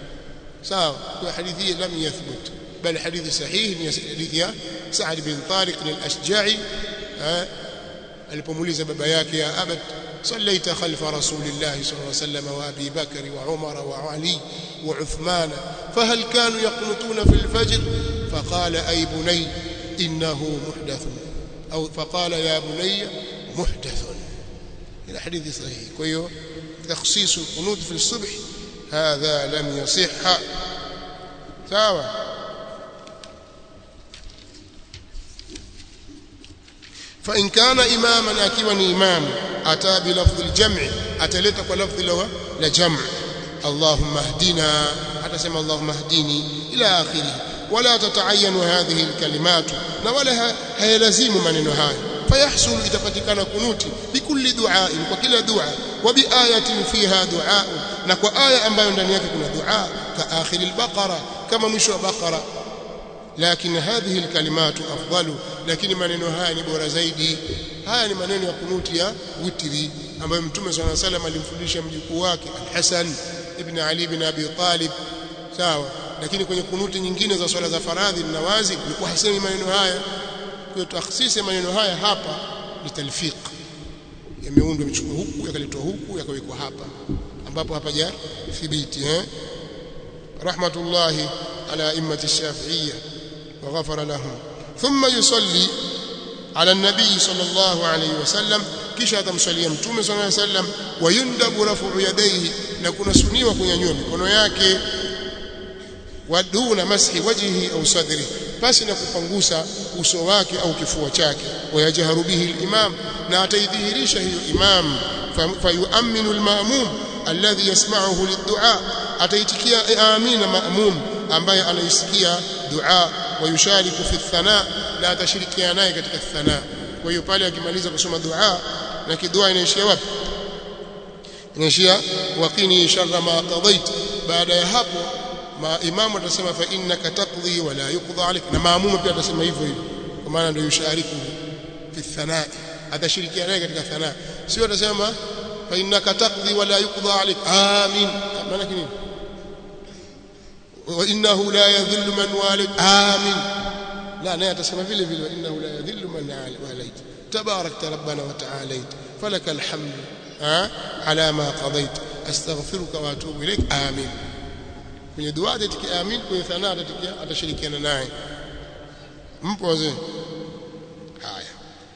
سواء حديثه لم يثبت بل حديث صحيح حديث سعد بن طارق الأشجعي alipomuuliza baba yake ya abad صليت خلف رسول الله صلى الله عليه وسلم وابي بكر وعمر وعلي وعثمان فهل كانوا يقنطون في الفجر فقال اي بني انه محدث او فقال يا بني محدث الى حديث صحيح كيو تخصيص القنوت في الصبح هذا لم يصح سواء فإن كان إماما أكيوني إمام أتى بلفظ الجمع أتلت بلفظ لا جمع اللهم اهدنا حتى سمى اللهم اهديني إلى آخره ولا تتعين هذه الكلمات ولا هيلزم من هاي فيحصل إذا فتكان كنوتي بكل دعاء وكل دعاء وبآية فيها دعاء نكو آية أمبايو ndani yake kuna dua كآخر البقرة كما مشوا بقرة لكن هذه الكلمات أفضل lakini maneno haya ni bora zaidi haya ni maneno ya kunuti ya witri ambayo mtume swalla alayhi wasallam alimfundisha mjukuu wake al-Hasan ibn Ali ibn Abi Talib sawa lakini kwenye kunuti nyingine za swala za faradhi na wazi ilikuwa hasemi maneno haya kwa takhsisi maneno haya hapa ni talfiq yameundwa michuko huku yakaletwa huku yakawekwa hapa ambapo hapaja thibiti eh rahmatullahi ala immati shafi'iyya wa ghafara lahum thumma yusalli ala nabii sallallahu alayhi wasallam kisha atamsalia mtume sallallahu alayhi wasallam wayundabu rafu yadayhi na kuna suniwa kunyanyua mikono yake waduna mashi wajhihi au sadri basi na kupangusa uso wake au kifua chake wayajharu bihi al-imam na ataidhihirisha hiyo imam fayuaminu al-ma'mum alladhi yasma'uhu lid-du'a ataitikia amina ma'mum ambaye anaisikia dua wayushariku fi thana na atashirikiana naye katika thana kwa hiyo pale akimaliza kusoma dua na kidua inaishia wapi inaishia waqini sharra ma qadait baada ya hapo ma imamu atasema fa innaka taqdi wa la yuqda alik na maamuma pia atasema hivyo hivyo kwa maana ndio yushariku fi thana atashirikiana naye katika thana sio atasema fa innaka taqdi wa la yuqda alik amin maana nini wa innahu la yadhillu man walid amin لا لا تسمى vile vile وانه لا يذل من واليت تباركت ربنا وتعاليت فلك الحمد ها على ما قضيت استغفرك واتوب اليك امين kwenye dua atatikia amin kwenye thana atatikia atashirikiana naye mpo wazee haya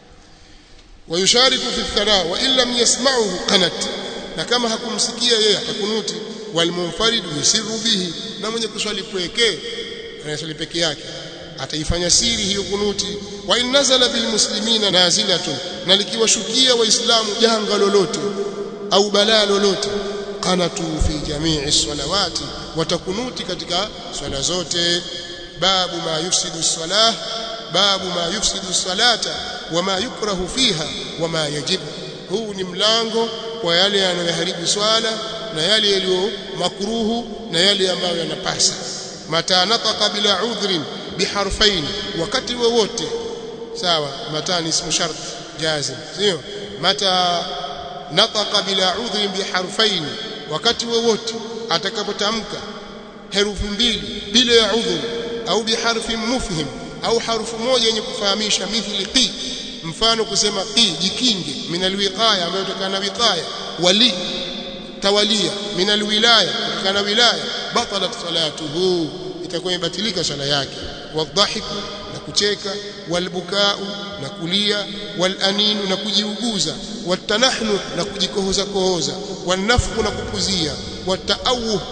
wayushariku fi thana wa in lam yasma'uhu qanat na kama hakumsikia yeye atakunuti walmunfarid yusiru bihi na mwenye kuswali pwekee anaswali peke yake ataifanya siri hiyo kunuti wa in nazala bil muslimina nazilatun na likiwashukia waislamu janga lolote au balaa lolote qanatu fi jami'i salawati watakunuti katika swala zote babu ma yufsidu salah babu ma yufsidu salata wama yukrahu fiha wama yajib huu ni mlango kwa yale yanayoharibu swala na yale yaliyo makruhu na yale ambayo yanapasa mata nataqa bila udhrin biharfain wakati wowote sawa mata ni ismu shart jazim sio mata nataqa bila udhrin biharfain wakati wowote atakapotamka herufi mbili bila ya udhur au biharfi mufhim au harufu moja yenye kufahamisha mithli qi mfano kusema qi jikinge min alwiqaya ambayo kutokana na wiqaya wali tawalia min alwilaya kutokana na wilaya batalat salatuhu itakuwa imebatilika swala yake wadhahiku na kucheka walbukau na kulia walaninu na kujiuguza watanahnu na kujikohoza kohoza wanafku na kupuzia wataawuh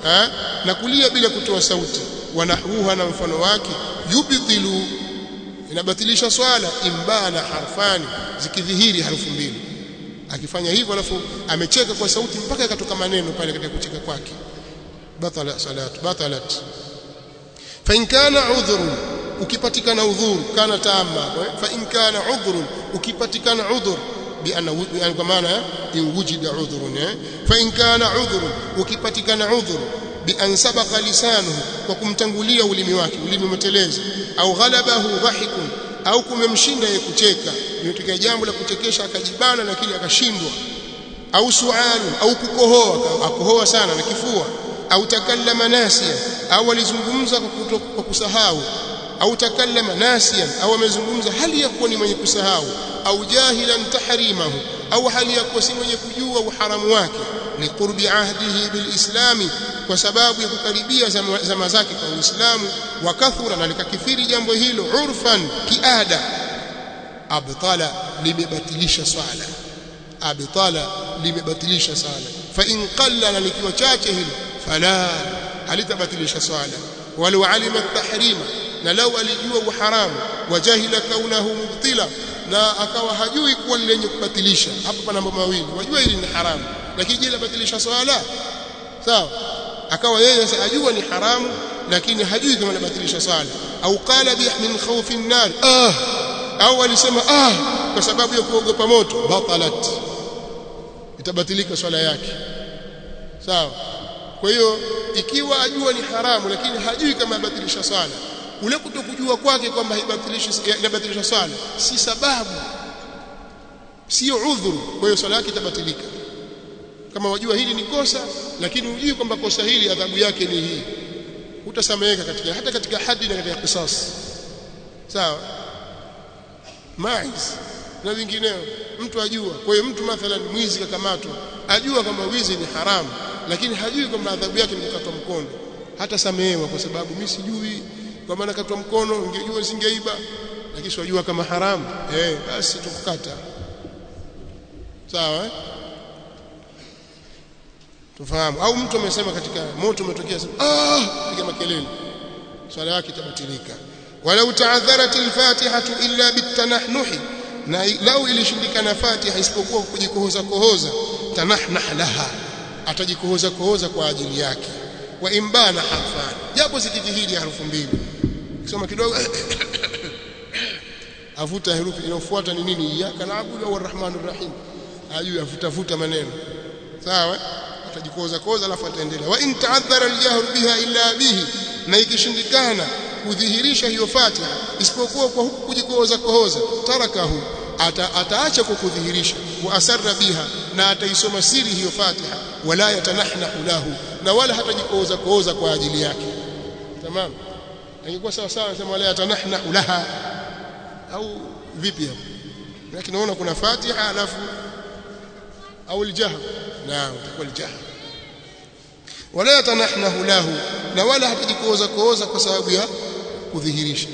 na kulia bila kutoa sauti wanahruha na mfano wake yubtilu inabatilisha swala imbana harfani zikidhihiri harufu mbili akifanya hivyo alafu amecheka kwa sauti mpaka yakatoka maneno pale katika kucheka kwake batala salat batalat fa in kana udhrun ukipatikana udhur kana tamma fa in kana udhrun ukipatikana udhur بأن يعني كمان إن وجد عذر فإن كان عذر وكبتكن عذر بأن سبق لسانه وكمتنغوليا ulimi wake ulimi umeteleza au ghalabahu dhahikun au kumemshinda yeye kucheka imetokea jambo la kuchekesha akajibana lakini akashindwa au sualu au kukohoa akohoa sana na kifua au takallama nasia au alizungumza kwa kusahau au takallama nasiyan au amezungumza hali ya kuwa ni mwenye kusahau au jahilan tahrimahu au hali ya kuwa si mwenye kujua uharamu wake ni qurbi ahdihi bilislami kwa sababu ya kukaribia zama, zama zake kwa Uislamu wa kathura na likakithiri jambo hilo urfan kiada abtala limebatilisha swala abtala limebatilisha swala fa in qalla na likiwa chache hilo fala halitabatilisha swala walau alima tahrima na lau alijua uharamu wajahila kaunahu mubtila na akawa hajui kuwa lenye kubatilisha hapa pana mambo mawili wajua hili ni haramu lakini je labatilisha swala sawa akawa yeye sasa ajua ni haramu lakini hajui kama labatilisha swala au qala bi min khawfi an-nar ah au alisema ah kwa sababu ya kuogopa moto batalat itabatilika swala yake sawa kwa hiyo ikiwa ajua ni haramu lakini hajui kama abatilisha swala ule kutokujua kwake kwamba haibadilishi inabadilisha swala si sababu sio udhuru kwa hiyo swala yake itabatilika kama wajua hili ni kosa lakini hujui kwamba kosa hili adhabu yake ni hii utasameheka katika hata katika hadi na katika qisas sawa Maiz na vingineo mtu ajua kwa hiyo mtu mathalan mwizi kakamatwa ajua kwamba wizi ni haramu lakini hajui kwamba adhabu yake ni kukatwa mkono hata samehewa kwa sababu mimi sijui kwa maana katwa mkono ningejua singeiba lakini sijua kama haramu eh basi tukukata sawa eh? tufahamu au mtu amesema katika moto umetokea ah piga makelele swala yake itabatilika walau ta'adharat al-fatihatu illa bitanahnuhi na lau ilishindikana fatiha isipokuwa kujikohoza kohoza tanahnah laha atajikohoza kohoza kwa ajili yake wa imbana harfan japo zikijihidi harufu mbili kisoma kidogo avuta herufi inayofuata ni nini iyyaka na'budu au arrahmanur rahim ajui avuta vuta maneno sawa atajikoza koza alafu ataendelea wa in ta'addara al-jahr biha illa bihi na ikishindikana kudhihirisha hiyo Fatiha isipokuwa kwa huku kujikoza kohoza tarakahu ata, ataacha kwa kudhihirisha wa asarra biha na ataisoma siri hiyo Fatiha wala yatanahnahu lahu na wala hatajikoza kohoza kwa ajili yake tamam ingekuwa sawa sawa nasema wala yatanahnahu laha au vipi hapo lakini naona kuna Fatiha alafu au aljahr naam utakuwa aljahr wala yatanahnahu lahu na wala hatajikoza kooza kwa sababu ya kudhihirisha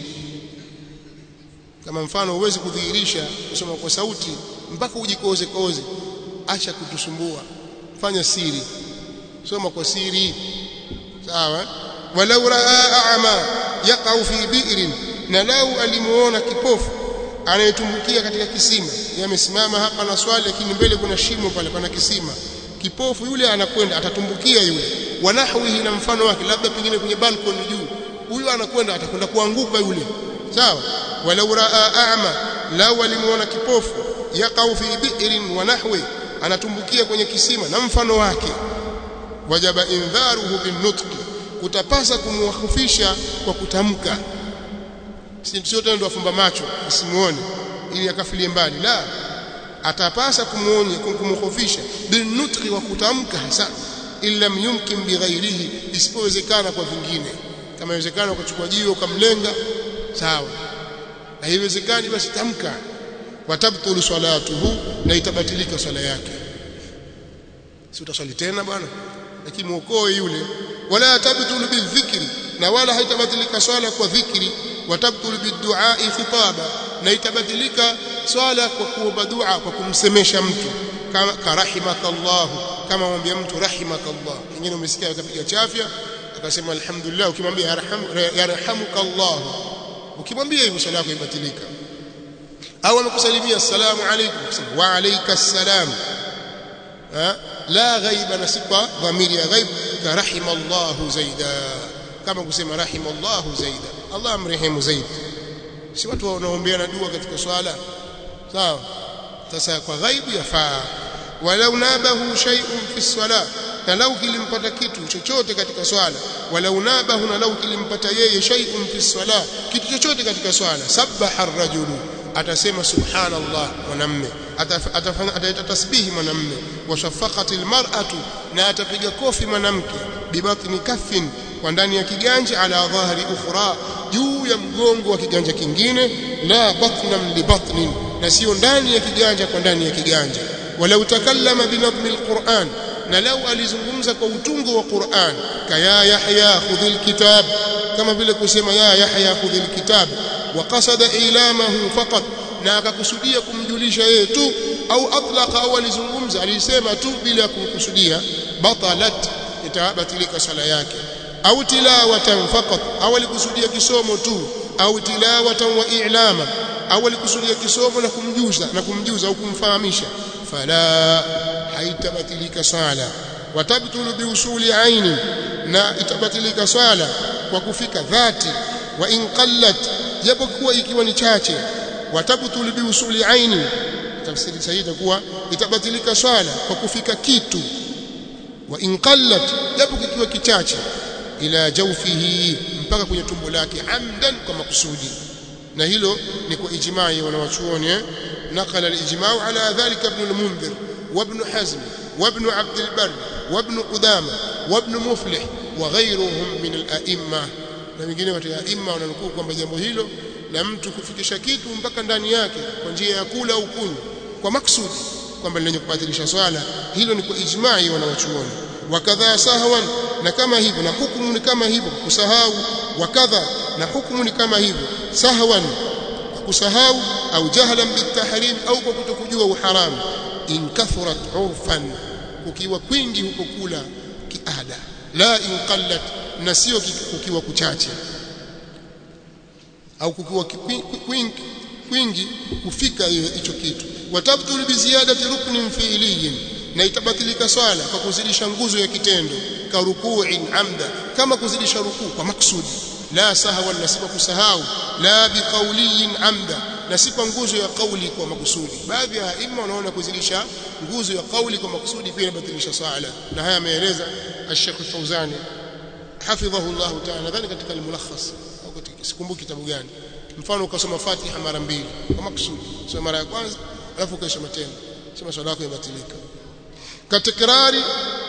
kama mfano uwezi kudhihirisha kusoma kwa sauti mpaka ujikoze koze acha kutusumbua fanya siri soma kwa siri sawa walau raa a'ma yaqau fi bi'rin na lau alimuona kipofu anayetumbukia katika kisima yamesimama hapa na swali lakini mbele kuna shimo pale pana kisima kipofu yule anakwenda atatumbukia yule wanahwihi na mfano wake labda pengine kwenye balcony juu huyu anakwenda atakwenda kuanguka yule sawa walau raa a'ma lau alimuona kipofu yaqau fi bi'rin wa nahwi anatumbukia kwenye kisima na mfano wake wajaba indharuhu binutqi kutapasa kumwahufisha kwa kutamka sio tena ndo afumba macho asimuone ili akafilie mbali la atapasa kumuonya kumhofisha binutqi wa kutamka hasa illa yumkin bighairihi isipowezekana kwa vingine kama inawezekana ukachukua jiwe ukamlenga sawa na haiwezekani basi tamka watabtulu salatuhu na itabatilika swala yake si utaswali tena bwana lakini muokoe yule wala tabtulu bidhikri na wala haitabatilika swala kwa dhikri watabtulu biduai khitaba na itabatilika swala kwa kuomba dua kwa kumsemesha mtu kama karahimakallah kama mwambia mtu rahimakallah wengine umesikia akapiga chafya akasema alhamdulillah ukimwambia yarhamukallah ukimwambia hivyo swala yako ibatilika au amekusalimia assalamu alaykum wa alayka assalam la ghaiba nasiba dhamiri ya ghaib ka rahimallahu zaida kama kusema rahimallahu zaida Allah amrehemu zaidi si watu wanaombeana dua katika swala sawa sasa kwa ghaibu yafaa walau nabahu shay'un fi swala na lau kilimpata kitu chochote katika swala walau nabahu na lau kilimpata yeye shay'un fi swala kitu chochote katika swala sabbaha ar-rajulu atasema subhanallah mwanamme atafanya ataita tasbihi mwanamme washafaqati almar'atu na atapiga kofi mwanamke bibatni kaffin kwa ndani ya kiganja ala dhahri ukhra juu ya mgongo wa kiganja kingine la batnan li batnin na sio ndani ya kiganja kwa ndani ya kiganja walau takallama binadhmi alquran na lau alizungumza kwa utungo wa Qur'an kaya Yahya khudhil kitab kama vile kusema ya Yahya khudhil kitab wa qasada ilamahu faqat na akakusudia kumjulisha yeye tu au atlaqa au alizungumza alisema tu bila kumkusudia batalat itabatilika sala yake au tilawatan faqat au alikusudia kisomo tu au tilawatan wa i'lama au alikusudia kisomo na kumjuza na kumjuza au kumfahamisha fala haitabatilika swala watabtulu biusuli aini na itabatilika swala kwa kufika dhati wa in qallat japo kuwa ikiwa ni chache watabtulu biusuli aini tafsiri sahihi itakuwa itabatilika swala kwa kufika kitu wa in qallat japo kikiwa kichache ila jawfihi mpaka kwenye tumbo lake amdan kwa makusudi na hilo ni kwa ijma'i wanawachuoni eh نقل الإجماع على ذلك ابن المنذر وابن حزم وابن عبد البر وابن قدامة وابن مفلح وغيرهم من الأئمة na wengine watu ya imma wananukuu kwamba jambo hilo la mtu kufikisha kitu mpaka ndani yake kwa njia ya kula au kunywa kwa maksudi kwamba lenye kubatilisha swala hilo ni kwa ijma'i wanawachuoni wakadha sahwan na kama hivyo na hukumu ni kama hivyo kusahau wakadha na hukumu ni kama hivyo sahwan kusahau au jahlan bitahrim au kwa kutokujua uharamu in kathurat urfan ukiwa kwingi huko kula kiada la in qallat na sio kukiwa kuchache au kukiwa kwingi kwingi kufika hicho kitu watabtul bi ziyadati ruknin fi'liyin na itabatilika swala kwa kuzidisha nguzo ya kitendo ka ruku'in amda kama kuzidisha rukuu kwa maksudi la sahwa na sifa kusahau la biqauliyin amda na si kwa nguzo ya kauli kwa makusudi baadhi ya aima wanaona kuzidisha nguzo ya kauli kwa makusudi pia inabatilisha swala na haya ameeleza Sheikh Fauzani hafidhahu Allah ta'ala nadhani katika al-mulakhas au katika sikumbuki kitabu gani mfano ukasoma Fatiha mara mbili kwa makusudi sio mara ya kwanza alafu ukaisoma tena sema swala yako imebatilika katakrari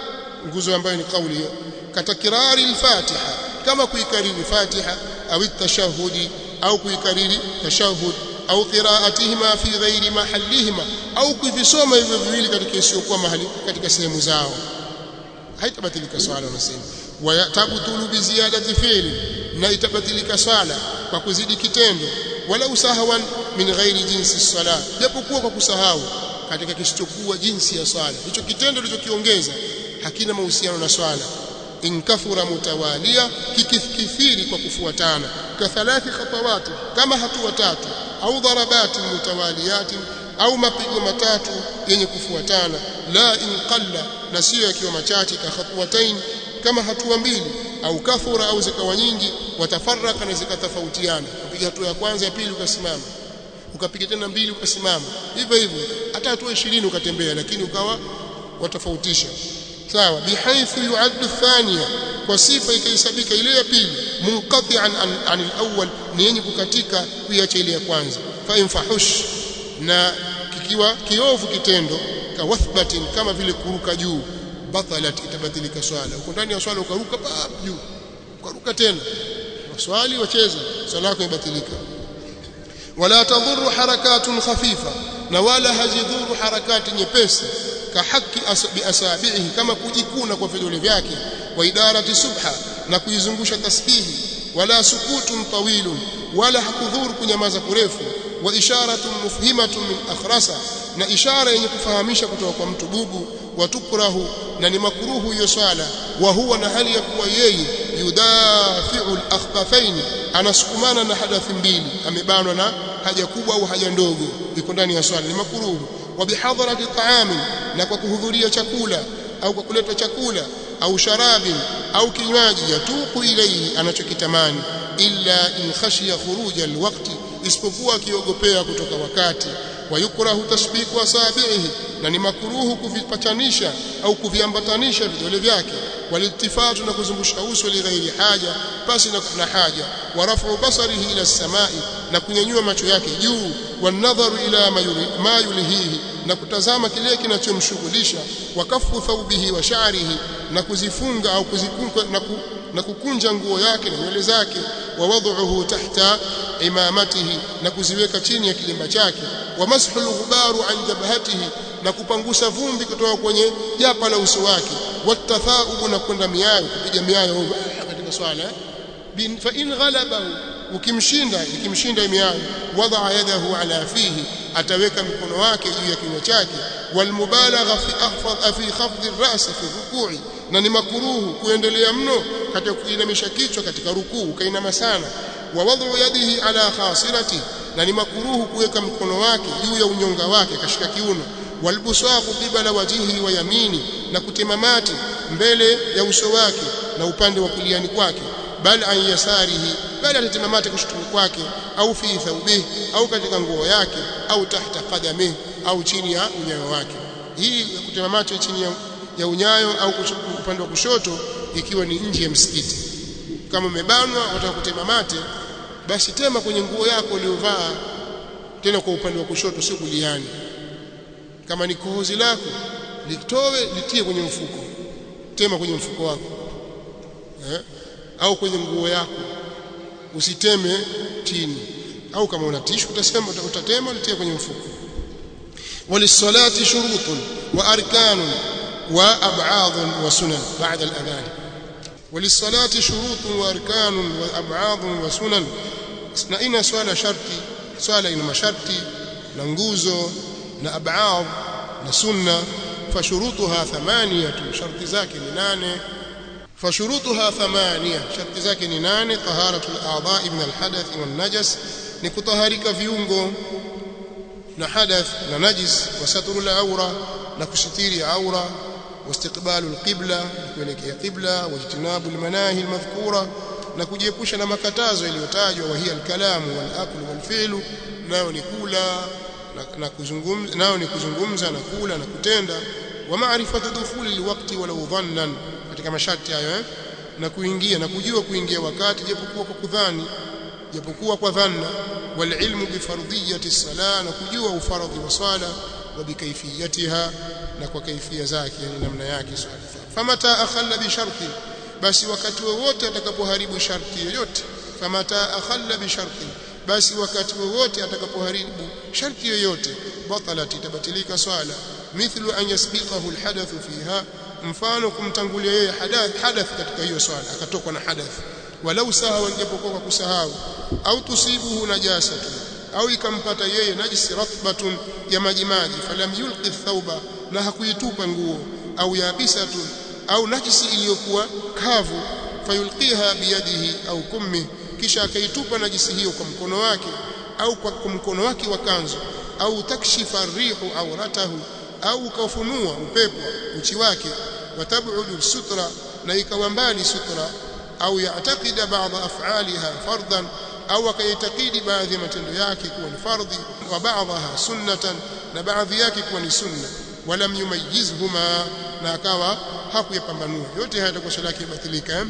nguzo ambayo ni kauli hiyo katakrari al-Fatiha kama kuikariri Fatiha au tashahudi au kuikariri tashahud au qira'atihima fi ghairi mahallihima au kuvisoma hivyo viwili katika isiyokuwa mahali katika sehemu zao haitabatilika swala unasema wayatabtulu bi ziyadati fi'li na itabatilika swala kwa kuzidi kitendo wala usahawan min ghairi jinsi sala japokuwa kwa kusahau katika kisichokuwa jinsi ya swala hicho kitendo ulichokiongeza hakina mahusiano na swala in kathura mutawalia kikithiri kwa kufuatana ka thalathi khatawati kama hatua tatu au darabati mutawaliyati au mapigo matatu yenye kufuatana la in qalla na sio yakiwa machache ka khatwatain kama hatua mbili au kathura au zikawa nyingi watafaraka na zikatofautiana upiga hatua ya kwanza ya pili ukasimama ukapiga tena mbili ukasimama hivyo hivyo hata hatua 20 ukatembea lakini ukawa watofautisha sawa bihaithu yuaddu thania kwa sifa ikahesabika ile ya pili munqati'an an al-awwal ni yenye kukatika kuiacha ile ya kwanza fa infahush na kikiwa kiovu kitendo kawathbatin kama vile kuruka juu batalat itabatilika swala uko ndani ya swala ukaruka pap juu ukaruka tena waswali wacheza swala yako ibatilika wala tadhuru harakatun khafifa na wala hazidhuru harakati nyepesi kahaki biasabihi kama kujikuna kwa vidole vyake wa idarati subha na kuizungusha tasbihi wala sukutun tawilun wala hakudhuru kunyamaza kurefu wa isharatun mufhimatun min akhrasa na ishara yenye kufahamisha kutoka kwa mtu bubu wa tukrahu na ni makruhu hiyo swala wa huwa na hali ya kuwa yeye yudafi'u al-akhbathain anasukumana na hadathi mbili amebanwa na haja kubwa au haja ndogo iko ndani ya swala ni makruhu wa bihadharati ta'amin na kwa kuhudhuria chakula au kwa kuleta chakula au sharabin au kinywaji yatuku ilayhi anachokitamani illa in khashiya khuruja alwaqti isipokuwa akiogopea kutoka wakati wayukrahu tasbiku asabihi na ni makruhu kuvipatanisha au kuviambatanisha vidole vyake walitifatu na kuzungusha uso li ghairi haja basi na haja warafu basarihi ila samai na kunyanyua macho yake juu wanadharu ila ma yulhihi na kutazama kile kinachomshughulisha wakafu thawbihi wa sha'rihi na kuzifunga au kuzikunja na, ku, na kukunja nguo yake na nywele zake wa wad'uhu tahta imamatihi na kuziweka chini ya kilemba chake wa mashu al-ghubaru an jabhatihi na kupangusa vumbi kutoka kwenye japa la uso wake watathaubu na kwenda miayo kupiga miayo katika swala bin fa in ghalabahu ukimshinda ikimshinda miayo wadaa yadahu ala fihi ataweka mikono wake juu ya kinywa chake walmubalagha fi akhfad fi khafd ar-ra's fi ruku'i na ni makuruhu kuendelea mno katika kuinamisha kichwa katika rukuu kainama sana wa wadhu yadihi ala khasirati na ni makuruhu kuweka mkono wake juu ya unyonga wake kashika kiuno walbusaqu qibala wajhihi wa yamini na kutemamati mbele ya uso wake na upande wa kuliani kwake bal an yasarihi bali atatemamati kushutuni kwake au fi thawbihi au katika nguo yake au tahta qadamihi au chini ya unyayo wake hii ya kutemamati chini ya, ya unyayo au upande wa kushoto ikiwa ni nje ya msikiti kama umebanwa wataka kutemamate basi tema kwenye nguo yako uliyovaa tena kwa upande wa kushoto sio kuliani kama ni kohozi lako litowe litie kwenye mfuko tema kwenye mfuko wako eh? au kwenye nguo yako usiteme chini au kama una tishu utasema utatema utie kwenye mfuko walisalati shurutun wa arkanun wa ab'adun wa sunan ba'da al-adhan walisalati shurutun wa arkanun wa ab'adun wa sunan na ina swala sharti swala ina masharti na nguzo na ab'ad na sunna fashurutuha thamaniyatu sharti zake ni nane فشروطها ثمانية شرط zake ni nane طهارة الأعضاء من الحدث والنجس ni kutaharika viungo na hadath na najis wasatru al-awra na kusitiri aura واستقبال القبلة kuelekea qibla wajtinabu al-manahi al-madhkura na kujiepusha na makatazo yaliyotajwa wa hiya al-kalamu wal-akl wal-fi'lu nayo ni kula na kuzungumza nayo ni kuzungumza na kula na kutenda wa ma'rifatu dukhuli al-waqti walau dhannan katika masharti hayo eh? na kuingia na kujua kuingia wakati japokuwa kwa kudhani japokuwa kwa dhanna wal ilmu bi fardhiyati sala na kujua ufaradhi wa swala wa bi kayfiyatiha na kwa kaifia zake yani namna yake swala famata akhalla bi sharti basi wakati wowote atakapoharibu sharti yoyote famata akhalla bi sharti basi wakati wowote atakapoharibu sharti yoyote batalat itabatilika swala mithlu an yasbiqahu alhadathu fiha mfano kumtangulia yeye hadath hadath katika hiyo swala akatokwa na hadath walau sahawa japokuwa kwa kusahau au tusibuhu najasatu au ikampata yeye najisi ratbatun ya majimaji falam yulqi thawba na hakuitupa nguo au yabisatun au najisi iliyokuwa kavu fayulqiha biyadihi au kummi kisha akaitupa najisi hiyo kwa mkono wake au kwa mkono wake wa kanzu au takshifa rihu auratahu au ukafunua upepo uchi wake watabudu sutra na ikawa mbali sutra au yaatakida baadhi af'aliha fardan au akaitakidi baadhi ya matendo yake kuwa ni fardhi wa baadhaha sunnatan na baadhi yake kuwa ni sunna walam yumayizhuma na akawa hakuyapambanua yote haya yatakuwa swala yake batilika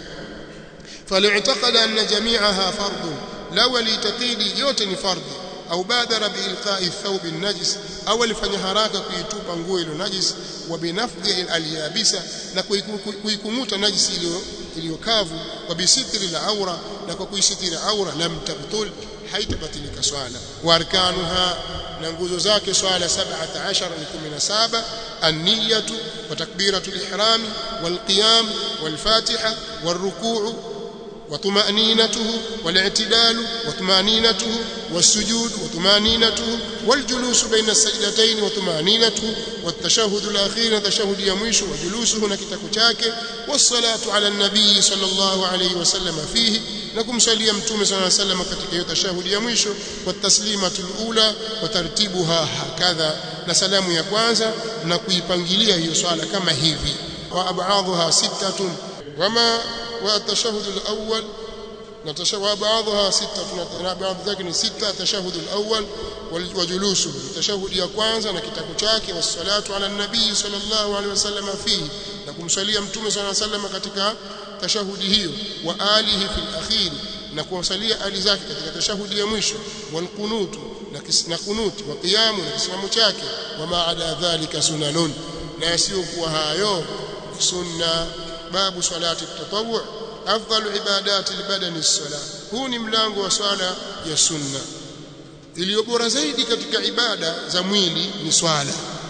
فليعتقد أن جميعها فرض لو لتقيد يوتن فرض أو بادر بإلقاء الثوب النجس أو لفني haraka kuitupa nguo ile najis wa binafdhi alyabisa na kuikumuta najisi iliyokavu wa bisitri al-awra na kwa kuisitiri aura lam tabtul haitabatilika swala wa arkanuha na nguzo zake swala 17 ni 17 an-niyatu wa takbiratu al-ihram wal qiyam wal fatiha wal ruku' وطمأنينته والاعتدال وطمأنينته والسجود وطمأنينته والجلوس بين السجدتين وطمأنينته والتشهد الأخير تشهد يميش وجلوسه نكتك chake والصلاة على النبي صلى الله عليه وسلم فيه نكم صلي متوم صلى الله عليه وسلم katika hiyo tashahudi ya mwisho والتسليمة الأولى وترتيبها هكذا na salamu ya kwanza na kuipangilia hiyo swala kama hivi wa ab'adhuha sittatun wama والتشهد الأول نتشهد بعضها ستة بعض ذلك ستة التشهد الأول وجلوسه التشهد ya kwanza na kitabu chake wassalatu ala nabii sallallahu alaihi wasallam fihi na kumsalia mtume sallallahu alaihi wasallam katika tashahudi hiyo wa alihi fil akhir na kumsalia ali zake katika tashahudi ya mwisho wal qunutu na kunuti wa qiyamu na kisimamo chake wa maada dhalika sunanun na yasiyokuwa hayo sunna babu salati tatawwu afdalu ibadati albadani as-salah huu ni mlango wa swala ya sunna iliyo bora zaidi katika ibada za mwili ni swala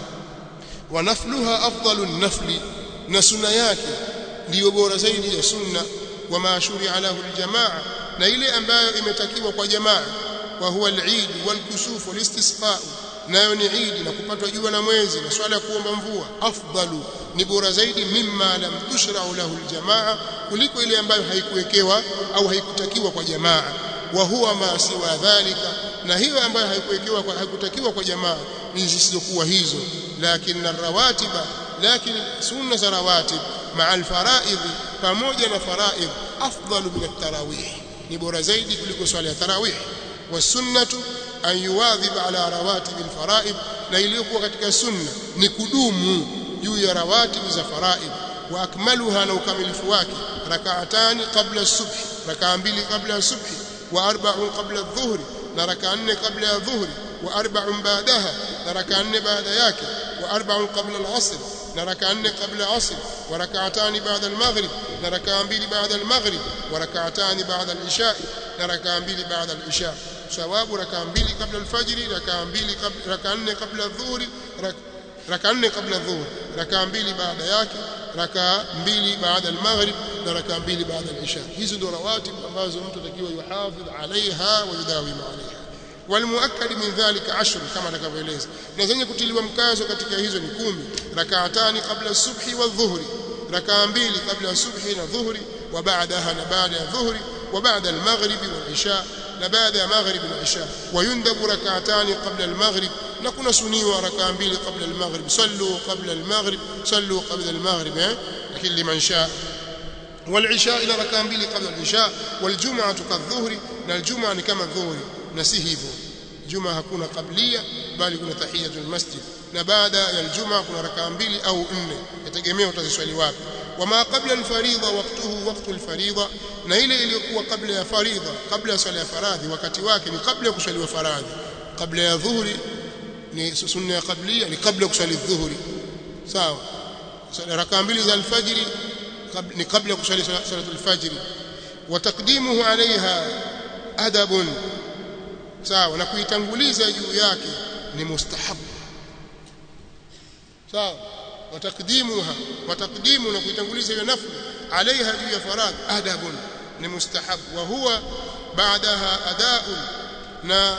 wa nafluha afdalu nafli na sunna yake ndiyo bora zaidi ya sunna wa maashuri alahu aljamaa na ile ambayo imetakiwa kwa jamaa wa huwa al-eid wal-kusuf wal-istisqa nayo ni idi na kupatwa jua na mwezi na swala ya kuomba mvua afdalu ni bora zaidi mimma lam tushra'u lahu aljamaa kuliko ile ambayo haikuwekewa au haikutakiwa kwa jamaa wa huwa ma siwa dhalika na hiyo ambayo haikuwekewa kwa haikutakiwa kwa jamaa ni zisizokuwa hizo lakini rawatiba lakini sunna za rawatib maa alfaraid pamoja na faraid afdalu min at-tarawih ni bora zaidi kuliko swala ya tarawih wasunnatu an yuwadhiba ala rawatib alfaraid na iliyokuwa katika sunna ni kudumu juu ya rawatibu za faraid wa akmaluha na ukamilifu wake rak'atani qabla as-subh rak'a mbili qabla as-subh wa arba'un qabla adh-dhuhr na rak'a nne qabla ya dhuhri wa arba'un ba'daha na rak'a nne baada yake wa arba'un qabla al-'asr na rak'a nne qabla al-'asr wa rak'atani ba'da al-maghrib na rak'a mbili ba'da al-maghrib wa rak'atani ba'da al-isha na rak'a mbili ba'da al-isha thawabu rakaa mbili kabla alfajiri rakaa mbili kabla rakaa nne kabla dhuhuri rakaa nne kabla dhuhuri rakaa mbili baada yake rakaa mbili baada almaghrib na rakaa mbili baada alisha hizo ndio rawatib ambazo mtu atakiwa yuhafidh alaiha wa yudawim alaiha والمؤكد من ذلك عشر كما تكفيلeza na zenye kutiliwa mkazo katika hizo ni kumi rakaatani kabla subhi wa dhuhri rakaa mbili kabla subhi na dhuhri wa baadaha na baada ya dhuhri wa baada al-maghrib wal isha na baada ya maghrib na isha wayundabu rakaatani qabla al-maghrib na kuna suniwa rakaa mbili qabla al-maghrib sallu qabla al-maghrib sallu qabla al-maghrib eh lakini liman shaa والعشاء إلى ركعة mbili قبل العشاء والجمعة كالظهر na الجمعة ni kama dhuhuri na si hivyo juma hakuna qablia bali kuna tahiyatul masjid na baada ya aljuma kuna rakaa mbili au nne yategemea utaziswali wapi wama qabla alfaridha waqtuhu waqtu alfaridha na ile iliyokuwa kabla ya faridha kabla ya swala ya faradhi wakati wake ni kabla ya kuswaliwa faradhi kabla ya dhuhuri ni sunna ya qablia ni kabla ya kuswali dhuhuri sawa rakaa mbili za alfajiri ni kabla ya kuswali salatul fajri wa taqdimuhu alaiha adabun sawa na kuitanguliza juu yake ni mustahab sawa watakdimuha watakdimu na kuitanguliza ile nafli alaiha juu ya faradhi adabun ni mustahab wa huwa baadaha adaun na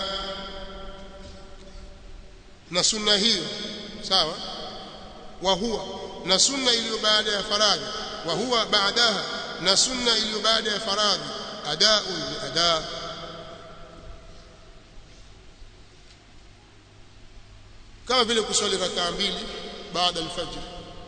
na sunna hiyo sawa wa huwa na sunna iliyo baada ya faradhi wa huwa baadaha na sunna iliyo baada ya faradhi adaun ni adaa kama vile kuswali rakaa mbili baada alfajr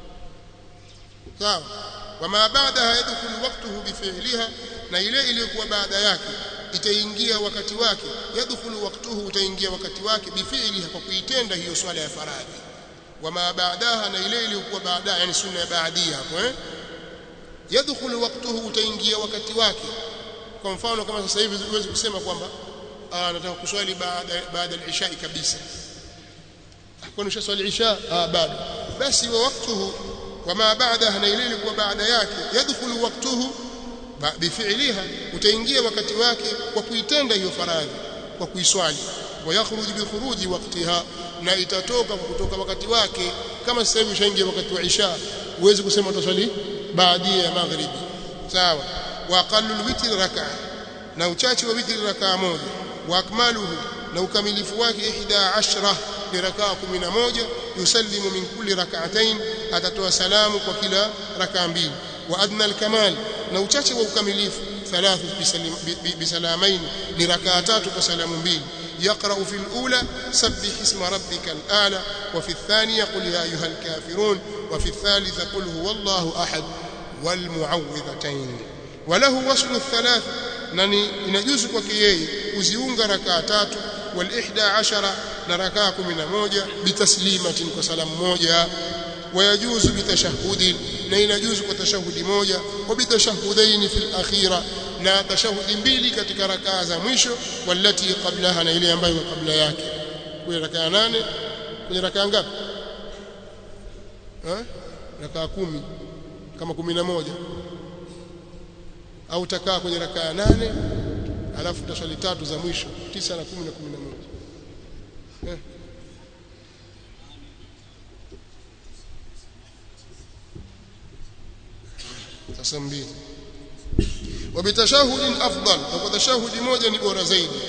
sawa wama baadaha yadkhulu waqtuhu bifi'liha na ile iliyokuwa baada yake itaingia wakati wake yadkhulu waqtuhu utaingia wakati wake bifi'liha kwa kuitenda hiyo swala ya faradhi wama baadaha na ile iliyokuwa baada yani sunna ya baadia hapo eh yadkhulu waqtuhu utaingia wakati wake kwa mfano kama sasa hivi huwezi kusema kwamba nataka kuswali baada baada al-isha kabisa kwani ushaswali isha ah bado basi wa waktuhu wama baadaha na ile ilikuwa baada yake yadkhulu waktuhu bifi'liha utaingia wakati wake kwa kuitenda hiyo faradhi kwa kuiswali wa yakhruju bi khuruji waqtiha na itatoka kwa kutoka wakati wake kama sasa hivi ushaingia wakati wa isha uwezi kusema utaswali baadia ya maghribi sawa wa aqallu alwitr rak'a na uchache wa witri rak'a moja wa akmaluhu na ukamilifu wake 11 ni rakaa 11 yusallimu min kulli rak'atayn atatoa salamu kwa kila rakaa mbili wa adna alkamal na uchache wa ukamilifu thalathu bisalamain ni rakaa tatu kwa salamu mbili يقرأ في الأولى سبح اسم ربك الأعلى وفي الثانية قل يا أيها الكافرون وفي الثالثة قل هو الله أحد والمعوذتين وله وصل الثلاث نني inajuzu kwake yeye kuziunga rakaa tatu والإحدى عشر نركا كمنا موجة بتسليمة كسلام موجة ويجوز بتشهد نين يجوز كتشهد موجة وبتشهدين في الأخيرة na tashahudi mbili katika rakaa za mwisho walati qablaha na ile ambayo kabla yake kwenye rakaa nane kwenye rakaa ngapi eh rakaa kumi kama kumi na moja au takaa kwenye rakaa nane alafu taswali tatu za mwisho tisa na kumi na kumi na moja eh. sasa mbili وبتشهد افضل وتشهد moja ni bora zaidi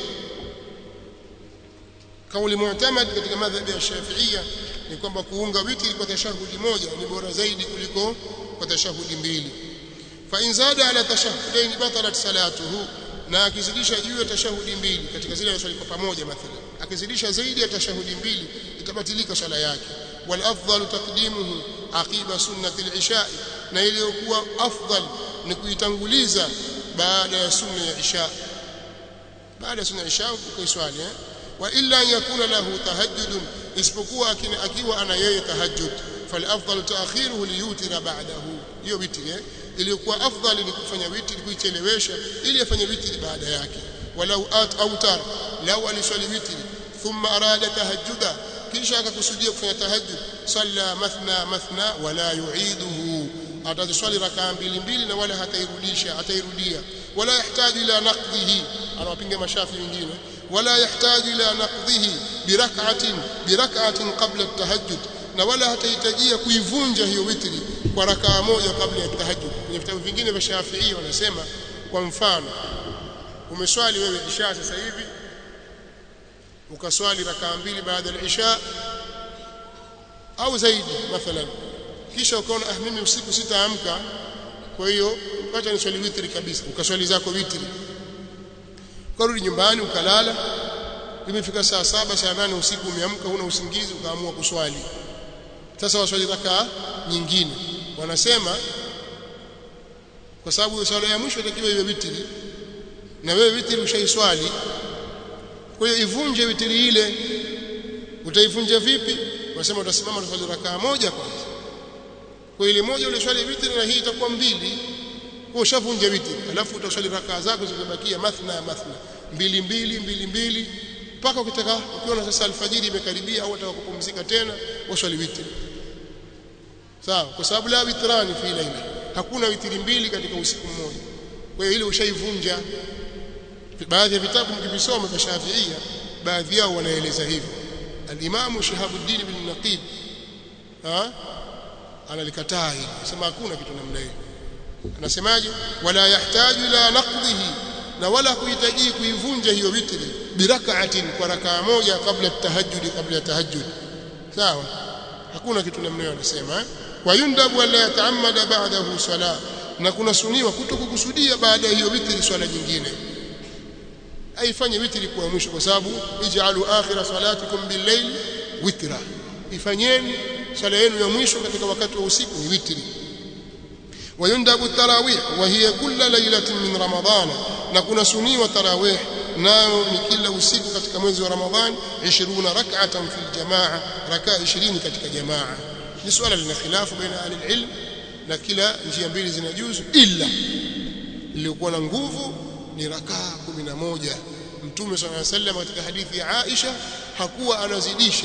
kauli mu'tamad katika madhhabi ya Shafi'ia ni kwamba kuunga witri kwa tashahudi moja ni bora zaidi kuliko kwa tashahudi mbili fa in zada ala tashahudain batalat salatuhu na akizidisha juu ya tashahudi mbili katika zile swali kwa pamoja mathalan akizidisha zaidi ya tashahudi mbili itabatilika swala yake wal afdal taqdimuhu aqiba sunnati al-isha na iliyokuwa afdal ni kuitanguliza baada ya sunna ya isha baada ya sunna ya isha ukaiswali eh wa illa yakuna lahu tahajjud isipokuwa akiwa ana yeye tahajjud fal afdal ta'khiruhu liyutira ba'dahu hiyo witri eh iliyokuwa afdali ni kufanya witri kuichelewesha ili afanye witri baada yake walau at autar lau aliswali witri thumma arada tahajjuda kisha akakusudia kufanya tahajjud salla mathna mathna wala yu'iduhu ataziswali rakaa mbili mbili na wala hatairudisha hatairudia wala yahitaji ila naqdihi anawapinga mashafi wengine wala yahtaju ila naqdhihi birak'atin birak'atin qabla at-tahajjud na wala hatahitajia kuivunja hiyo witri kwa rakaa moja kabla ya tahajjud kwenye vitabu vingine vya Shafi'i wanasema kwa mfano umeswali wewe isha sasa hivi ukaswali rakaa mbili baada ya isha au zaidi mathalan kisha ukaona ah mimi usiku sitaamka kwa hiyo acha niswali witri kabisa ukaswali zako witri ukarudi nyumbani ukalala imefika saa saba saa nane usiku umeamka huna usingizi ukaamua kuswali sasa waswali rakaa nyingine wanasema kwa sababu swala ya mwisho itakiwa iwe witri na wewe witri ushaiswali kwa hiyo ivunje witri ile utaivunja vipi wanasema utasimama utaswali rakaa moja kwanza kwa ile moja ule swali witri na hii itakuwa mbili kwa ushavunja witri alafu utaswali rakaa zako zilizobakia mathna mathna mbili mbili mbili mbili mpaka ukitaka ukiona sasa alfajiri imekaribia au unataka kupumzika tena waswali witri sawa kwa sababu la witrani fi laila hakuna witri mbili katika usiku mmoja kwa hiyo ile ushaivunja baadhi ya vitabu mkivisoma vya Shafiia baadhi yao wanaeleza hivyo al-Imam Shihabuddin bin Naqib ha analikataa hili sema hakuna kitu namna hiyo anasemaje wala yahtaju ila naqdihi na wala kuhitaji kuivunja hiyo witri birak'atin kwa rakaa moja kabla tahajjud kabla ya tahajjud sawa hakuna kitu namna hiyo anasema wayundabu wala yataammada ba'dahu sala na kuna suniwa kutokukusudia baada ya hiyo witri swala nyingine aifanye witri kuwa mwisho kwa sababu ij'alu akhira salatikum bil-layl witra ifanyeni swala yenu ya mwisho katika wakati wa usiku ni witri ويندب التراويح وهي كل ليلة من رمضان نكون سني وتراويح nayo ni kila usiku katika mwezi wa Ramadhani 20 rak'atan fil jamaa rakaa 20 katika jamaa ni swala lina khilafu baina ahli ilm na kila njia mbili zinajuzu illa iliyokuwa na nguvu ni rakaa 11 mtume صلى الله عليه وسلم katika hadithi ya Aisha hakuwa anazidisha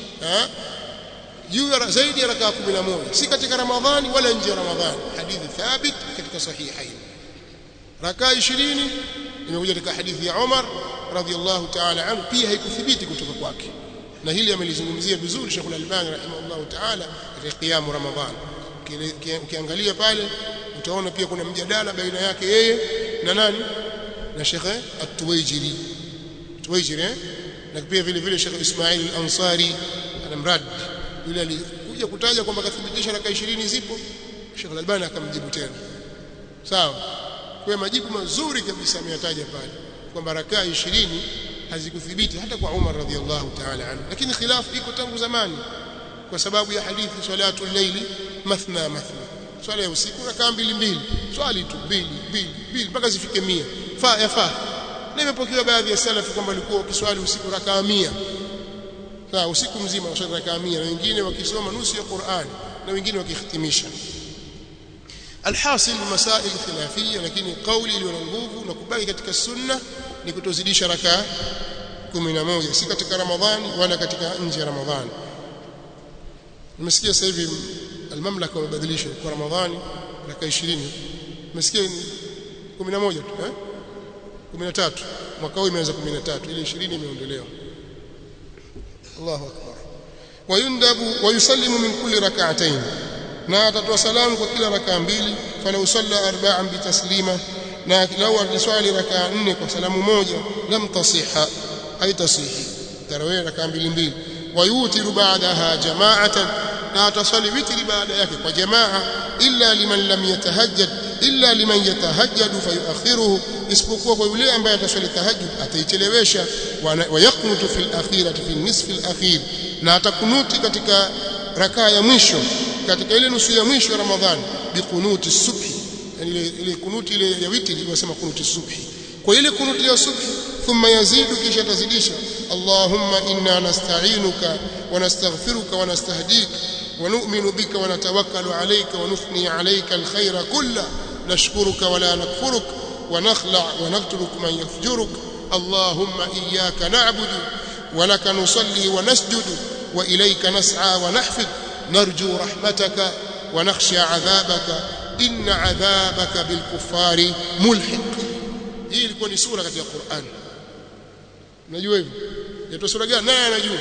juu ya zaidi ya rakaa 11 si katika Ramadhani wala nje ya Ramadhani hadithi thabit katika sahihain rakaa 20 imekuja katika hadithi ya Umar radhiallahu ta'ala anhu pia haikuthibiti kutoka kwake na hili amelizungumzia vizuri Sheikh Al-Albani rahimahullah ta'ala katika qiyam Ramadhan ukiangalia pale utaona pia kuna mjadala baina yake yeye na nani na Sheikh At-Tuwaijiri Tuwaijiri eh? na pia vile vile Sheikh Ismail Al-Ansari anamrad yule alikuja kutaja kwamba kathibitisha raka 20 zipo Sheikh Al-Albani akamjibu tena sawa kwa majibu mazuri kabisa ameyataja pale kwamba rakaa 20 hazikuthibiti hata kwa Umar radhiallahu ta'ala anhu lakini khilafu iko tangu zamani kwa sababu ya hadithi salatu layli mathna mathna swala ya usiku rakaa mbili mbili swali tu mbili mbili mbili mpaka zifike 100 fa yafaa na imepokewa baadhi ya salafu kwamba walikuwa wakiswali usiku rakaa 100 sawa usiku mzima waswali rakaa 100 na wengine wakisoma nusu ya Qur'an na wengine wakihitimisha alhasil masail khilafia lakini kauli iliyo na nguvu na kubaki katika sunna ni kutozidisha rakaa 11 si katika ramadhani wala katika nje ya ramadhani nimesikia sasa hivi almamlaka wamebadilisha kwa ramadhani rakaa 20 nimesikia 11 tu eh 13 mwaka huu imeanza 13 ile 20 imeondolewa Allahu akbar wayundabu wayusallimu min kulli rak'atayn na atatoa salamu kwa kila rakaa mbili fala usalla arba'an bitaslima na lau ataswali rakaa nne kwa salamu moja lam tasiha haitasihi tarawih rakaa mbili mbili wayutiru ba'daha jama'atan na ataswali witri baada yake kwa jamaa illa liman lam yatahajjad illa liman yatahajjadu fayuakhiruhu isipokuwa kwa yule ambaye ataswali tahajjud ataichelewesha wa yaqnutu fil akhirati fil nisfi al akhir na atakunuti katika rakaa ya mwisho katika ile nusu ya mwisho ya Ramadhani bikunuti subhi yani ile, ile kunuti ile ya witri tunasema kunuti subhi kwa ile kunuti ya subhi thumma yazidu kisha tazidisha Allahumma inna nasta'inuka wa nastaghfiruka wa nastahdika wa nu'minu bika wa natawakkalu alayka wa nuthni alayka alkhayra kulla nashkuruka wa la nakfuruk wa nakhla wa naqtuluk man yafjuruk Allahumma iyyaka na'budu wa laka nusalli wa nasjudu wa ilayka nas'a wa nahfid نرجو رحمتك ونخشى عذابك إن عذابك بالكفار ملحق hii ilikuwa ni sura katika Qur'an unajua hivyo yaitwa sura gani naye anajua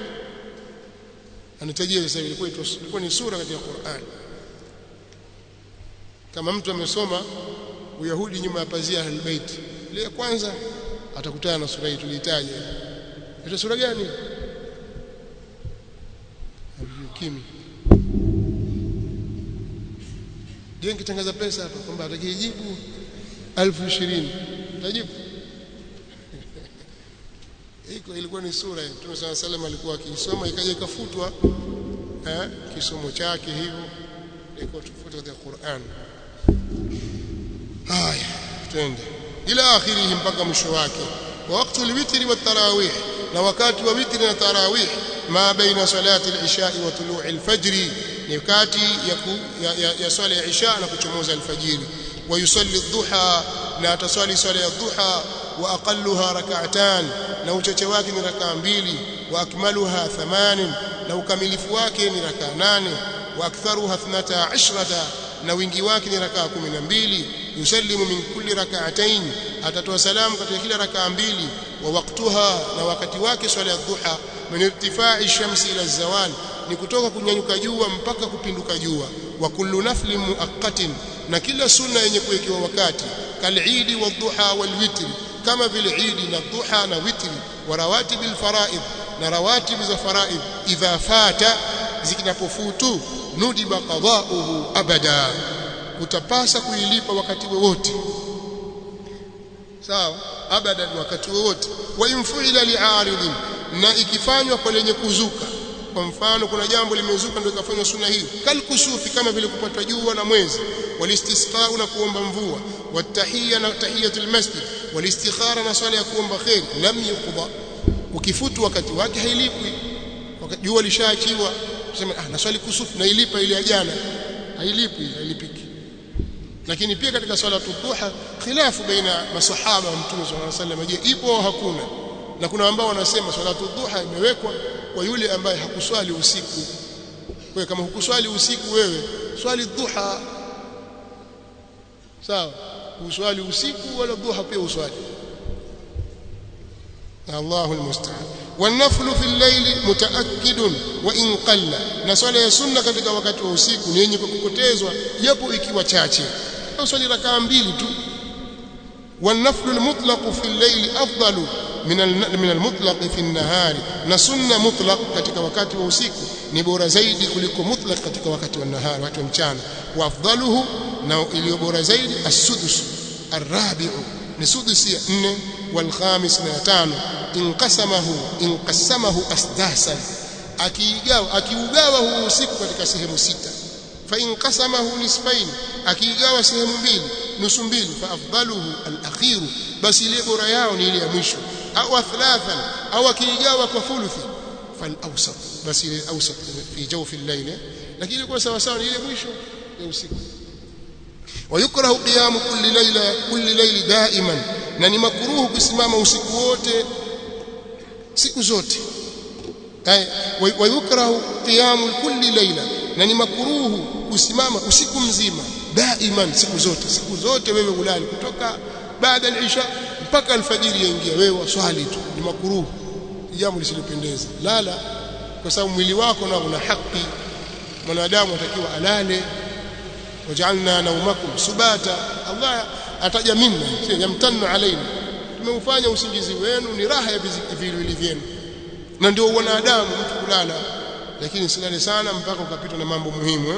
anatajia sasa ilikuwa ilikuwa ni sura katika Qur'an kama mtu amesoma uyahudi nyuma ya pazia ahlulbait ile ya kwanza atakutana na sura hii tulitaja ile sura gani kimi je nikitangaza pesa hapa kwamba atakijibu 1020 utajibu iko ilikuwa ni sura hiyo Mtume صلى الله عليه alikuwa akisoma ikaja ikafutwa eh kisomo chake hivyo iko tofauti katika Qur'an haya twende ila akhirihi mpaka mwisho wake wa wakati alwitri wa tarawih na wakati wa witri na tarawih ma baina salati al-isha wa tulu'i al-fajr ni kati ya, ya, ya, ya swala ya isha na kuchomoza alfajiri wa yusalli adh-dhuha na ataswali swala ya dhuha wa aqalluha rak'atan na uchache wake ni rakaa mbili wa akmaluha thamanin na ukamilifu wake ni rakaa nane wa aktharuha 12 na wingi wake ni rakaa 12 yusallimu min kulli rak'atayn atatoa salamu katika kila rakaa mbili wa waktuha na wakati wake swala ya dhuha min irtifai shamsi ila zawal ni kutoka kunyanyuka jua mpaka kupinduka jua wa kullu nafli muaqqatin na kila sunna yenye kuwekewa wakati kalidi wa dhuha wal witri kama vile idi na dhuha na witri wa rawatib al faraid na rawatib za faraid idha fata zikinapofutu nudiba qada'uhu abada utapasa kuilipa wakati wowote sawa abadan wakati wowote wa infuila li'aridin na ikifanywa kwa lenye kuzuka kwa mfano kuna jambo limezuka ndio ikafanywa sunna hii kalkusufi kama vile kupata jua na mwezi walistisqa na kuomba mvua watahiyya na tahiyatul masjid walistikhara na swala ya kuomba khair lam yuqda ukifutu wakati wake hailipwi wakati jua lishaachiwa tuseme ah naswali kusufu na ilipa ile ya jana hailipwi hailipiki lakini pia katika swala duha khilafu baina masahaba wa mtume sallallahu alaihi wasallam je ipo au hakuna na kuna ambao wanasema swala duha imewekwa kwa yule ambaye hakuswali usiku kwa kama hukuswali usiku wewe swali duha sawa uswali usiku wala duha pia uswali Allahu almusta'an والنفل في الليل متأكد وإن قل na swala ya sunna katika wakati wa usiku ni yenye kukotezwa japo ikiwa chache swali rakaa mbili tu والنفل المطلق في الليل أفضل من من المطلق في النهار na sunna mutlaq katika wakati wa usiku ni bora zaidi kuliko mutlaq katika wakati wa nahari wakati wa mchana wa afdaluhu na iliyo bora zaidi as-sudus ar-rabi'u ni sudusi ya 4 wal khamis na tano inqasamahu inqasamahu asdasan akiigawa akiugawa huu usiku katika sehemu sita fa inqasamahu nisfain akiigawa sehemu mbili nusu mbili fa afdaluhu al-akhiru basi ile bora yao ni ile ya mwisho au thalathan au akiigawa kwa thuluthi fal awsat basi ile awsat fi jawfi al-layl lakini kwa sawa sawa ni ile mwisho ya usiku ويكره قيام كل ليلة كل ليل دائما na ni makruhu kusimama usiku wote siku zote ay wayukrahu qiyamu kulli layla na ni makruhu kusimama usiku mzima daiman siku zote siku zote wewe ulali kutoka baada al-isha mpaka alfajiri yaingia wewe waswali tu ni makruhu jambo lisilopendeza lala kwa sababu mwili wako na una haki mwanadamu atakiwa alale waj'alna naumakum subata Allah ataja minna yamtannu alaina tumeufanya usingizi wenu ni raha ya viwili vyenu na ndio wanadamu mtu kulala lakini silale sana mpaka ukapitwa na mambo muhimu eh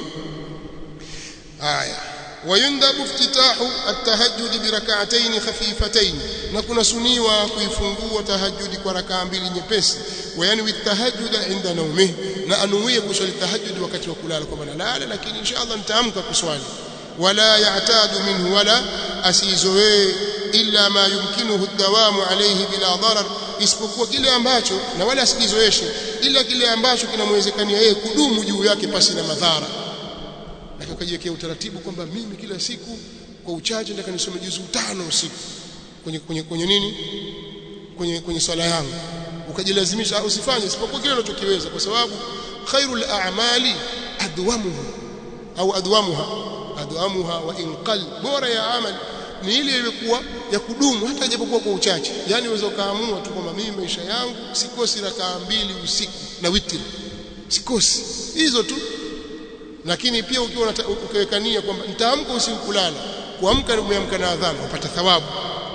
haya ويندب افتتاح التهجد بركعتين خفيفتين na kuna suniwa kuifungua tahajjudi kwa rakaa mbili nyepesi wayani witahajjud inda naumi na anuie kuswali tahajjud wakati wa kulala kwa maana lala lakini inshallah nitaamka kuswali wala ya'tadu minhu wala asizoee illa ma yumkinuhu ad-dawamu alayhi bila darar isipokuwa kile ambacho na wala asikizoeshe ila kile ambacho kinamwezekania yeye kudumu juu yake pasi na madhara lakini ukajiwekea utaratibu kwamba mimi kila siku kwa uchache nataka nisome juzu tano usiku kwenye kwenye kwenye nini kwenye kwenye swala yangu ukajilazimisha usifanye isipokuwa kile unachokiweza kwa sababu khairul a'mali adwamuhu au adwamuha adwamuha wa inqal bora ya amali ni ile ilikuwa ya kudumu hata japokuwa kwa uchache yani unaweza kaamua tu kwamba mimi maisha yangu sikosi rakaa mbili usiku na witri sikosi hizo tu lakini pia ukiwa ukiwekania kwamba nitaamka usiku kulala kuamka umeamka na adhana upata thawabu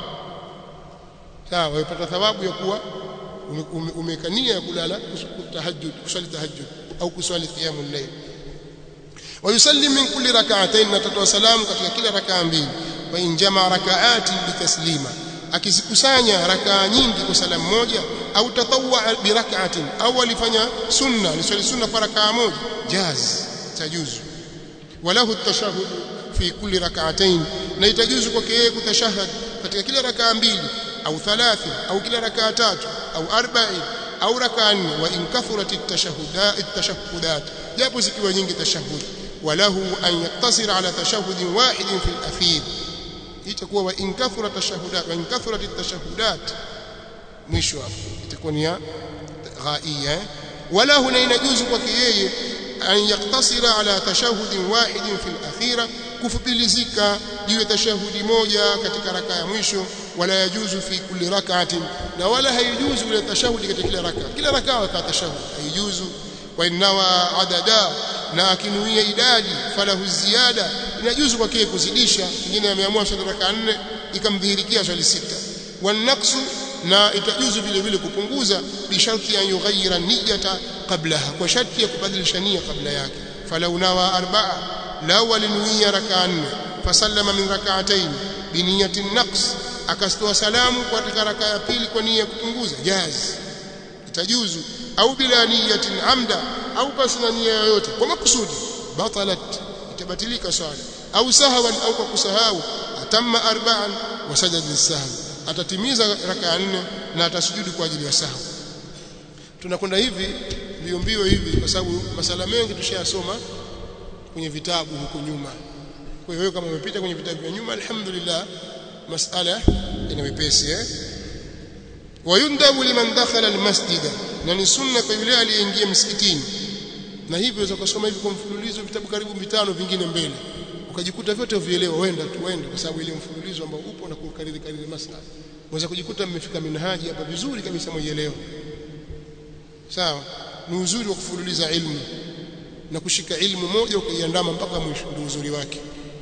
sawa unapata thawabu ya kuwa umekania ya kulala tahajjud kusali tahajjud au kuswali qiyamul layl ويسلم من كل ركعتين نتtoa salamu katika kila rakaa mbili wa in jamaa rakaati bitaslima akizikusanya rakaa nyingi kwa salamu moja au tatawwa bi rak'atin au alifanya sunna ni swali sunna kwa rakaa moja jaz tajuzu walahu at-tashahhud fi kulli rak'atayn na itajuzu kwake yeye kutashahhad katika kila rakaa mbili au thalathin au kila rakaa tatu au arba'in au rakaa nne wa in kathurat at-tashahhudat at-tashahhudat japo zikiwa nyingi tashahhud walahu an yaktasira ala tashahhud wahid fi al-akhir itakuwa wa in kathura tashahudat wa in kathurat at-tashahudat mwisho hapo itakuwa ni ghaia wala huna inajuzu kwake yeye an yaktasira ala tashahud wahid fi al-akhira kufupilizika juu ya tashahudi moja katika raka ya mwisho wala yajuzu fi kulli rak'atin na wala haijuzu ile tashahudi katika kila raka kila raka wa tashahud haijuzu wa innawa adada na akinuia idadi falahu ziyada inajuzu kwake kuzidisha mwingine ameamua swali raka 4 ikamdhihirikia swali sita wanaqsu na itajuzu vile vile kupunguza bisharti ya yughayyira niyata qablaha kwa sharti ya kubadilisha nia kabla yake falau nawa arba'a law alinuia raka 4 fasallama min rak'atayn biniyati naqs akastoa salamu kwa katika raka ya pili kwa nia ya kupunguza jaz itajuzu au bila niyatin amda au basi na nia yoyote kwa makusudi batalat itabatilika swala au sahawan au kwa kusahau atamma arba'an wa sajada lisahwi atatimiza raka nne na atasujudu kwa ajili ya sahwi tunakwenda hivi mbio mbio hivi kwa sababu masala mengi tushayasoma kwenye vitabu huko nyuma kwa hiyo kama umepita kwenye vitabu vya nyuma alhamdulillah masala ina wepesi eh wayundabu liman dakhala almasjida na ni sunna kwa yule aliyeingia msikitini na hivyo unaweza kusoma hivi kwa mfululizo vitabu karibu vitano vingine mbele ukajikuta vyote uvielewa wenda tu wenda kwa sababu ile mfululizo ambao upo na kukariri kariri masala unaweza kujikuta mmefika minhaji hapa vizuri kabisa mwielewa sawa ni uzuri wa kufululiza ilmu na kushika ilmu moja ukaiandama mpaka mwisho ndio uzuri wake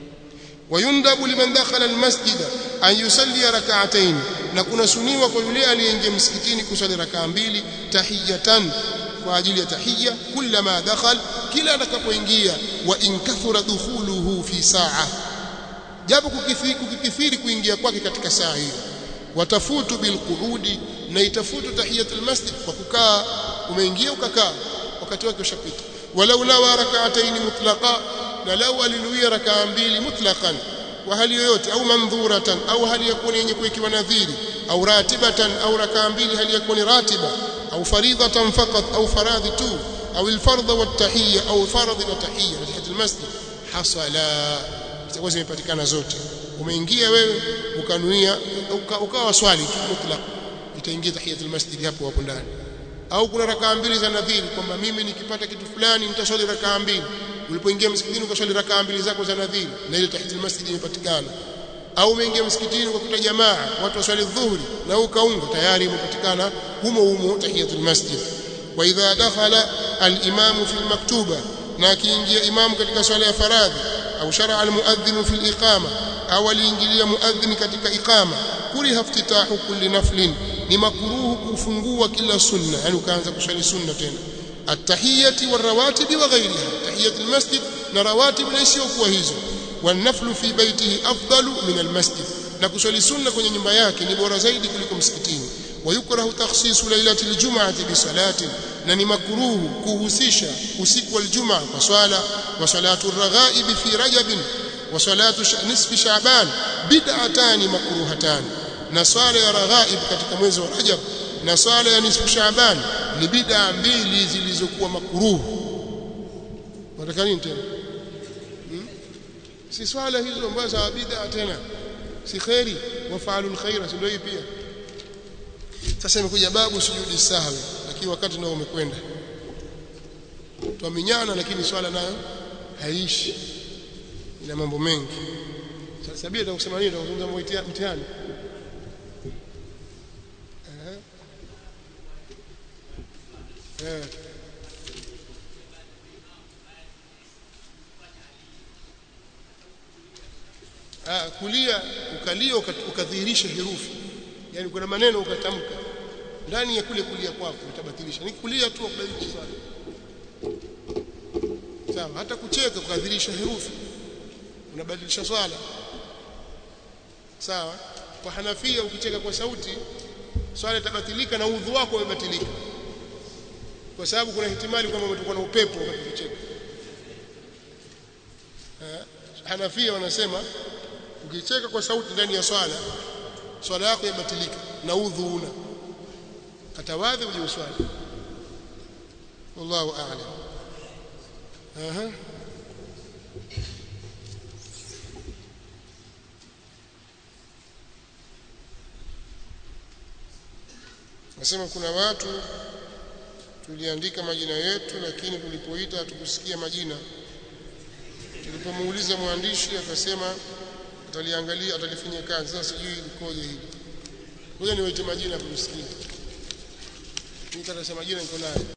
wayundabu liman dakhala almasjida an yusalli rak'atayn na kuna suniwa kwa yule aliyeingia msikitini kusali rakaa mbili tahiyatan kwa ajili ya tahiyya kullama dakhal kila atakapoingia wa in kathura dukhuluhu fi saa japo kukithiri kuingia kwake katika saa hiyo watafutu bilqudi na itafutu tahiyatul masjid kwa kukaa umeingia ukakaa wakati wake ushapita walau nawa rak'atayn mutlaqa na lau alinuia rakaa mbili mutlaqan wa hali yoyote au mandhuratan au hali yakuni yenye kuwekiwa nadhiri au ratibatan au rakaa mbili hali yakuni ratiba au faridatan faqat au faradhi tu au alfardha wattahiyya au faradhi wa tahiyya tahiyat almasjid hasala zitakuwa zimepatikana zote umeingia wewe ukanuia ukawa swali tu mutlaq itaingia tahiyat almasjid hapo hapo ndani au kuna rakaa mbili za nadhiri kwamba mimi nikipata kitu fulani nitaswali rakaa mbili ulipoingia msikitini ukaswali rakaa mbili zako za nadhiri na ile tahiyatul masjid imepatikana au umeingia msikitini ukakuta jamaa watu waswali dhuhuri na ukaunga tayari imepatikana humo humo tahiyatul masjid wa idha dakhala al-imamu fi al-maktuba na akiingia imamu katika swala ya faradhi au shar'a al-muadhdhin fi al-iqama au aliingilia muadhdhin katika iqama kuriha iftitahu kulli naflin ni makruhu kufungua kila sunna yani ukaanza kuswali sunna tena at-tahiyyati war-rawatib wa ghayriha tahiyyat al-masjid na rawatib na isiyokuwa hizo والنفل في بيته أفضل من المسجد na kuswali sunna kwenye nyumba yake ni bora zaidi kuliko msikitini wayukrahu takhsisu lailati aljum'ati bisalatin na ni makruhu kuhusisha usiku wa aljumaa kwa swala wa salatu raghaib fi rajab wa salatu nisfi sha'ban bid'atan makruhatan na swala ya raghaib katika mwezi wa rajab na swala ya nisfu sha'ban ni bid'a mbili zilizokuwa makruhu wataka nini tena si swala hizo ambazo za bid'a tena si khairi wafaalu alkhaira si ndio hii pia sasa imekuja babu sujudi sahwi lakini wakati nao umekwenda twaminyana lakini swala nayo haishi ina mambo mengi sabia atakusema nini atakuzungumza mtihani eh eh ah kulia ukalia ukadhihirisha herufi yani kuna maneno ukatamka ndani ya kule kulia kwako utabatilisha ni kulia tu kubadilisha swala sawa hata kucheka ukadhihirisha herufi unabadilisha swala sawa kwa Hanafia ukicheka kwa sauti swala itabatilika na udhu wako umebatilika kwa sababu kuna ihtimali kwamba umetokuwa na upepo wakati ukicheka Hanafia wanasema ukicheka kwa sauti ndani ya swala swala yako imebatilika na udhu una katawadhi uje uswali wallahu a'lam aha Nasema kuna watu tuliandika majina yetu lakini tulipoita hatukusikia majina. Tulipomuuliza mwandishi akasema ataliangalia atalifanyia kazi. Sasa sijui likoje hili. Ngoja niwaite majina kusikia. Nitasema majina niko nayo.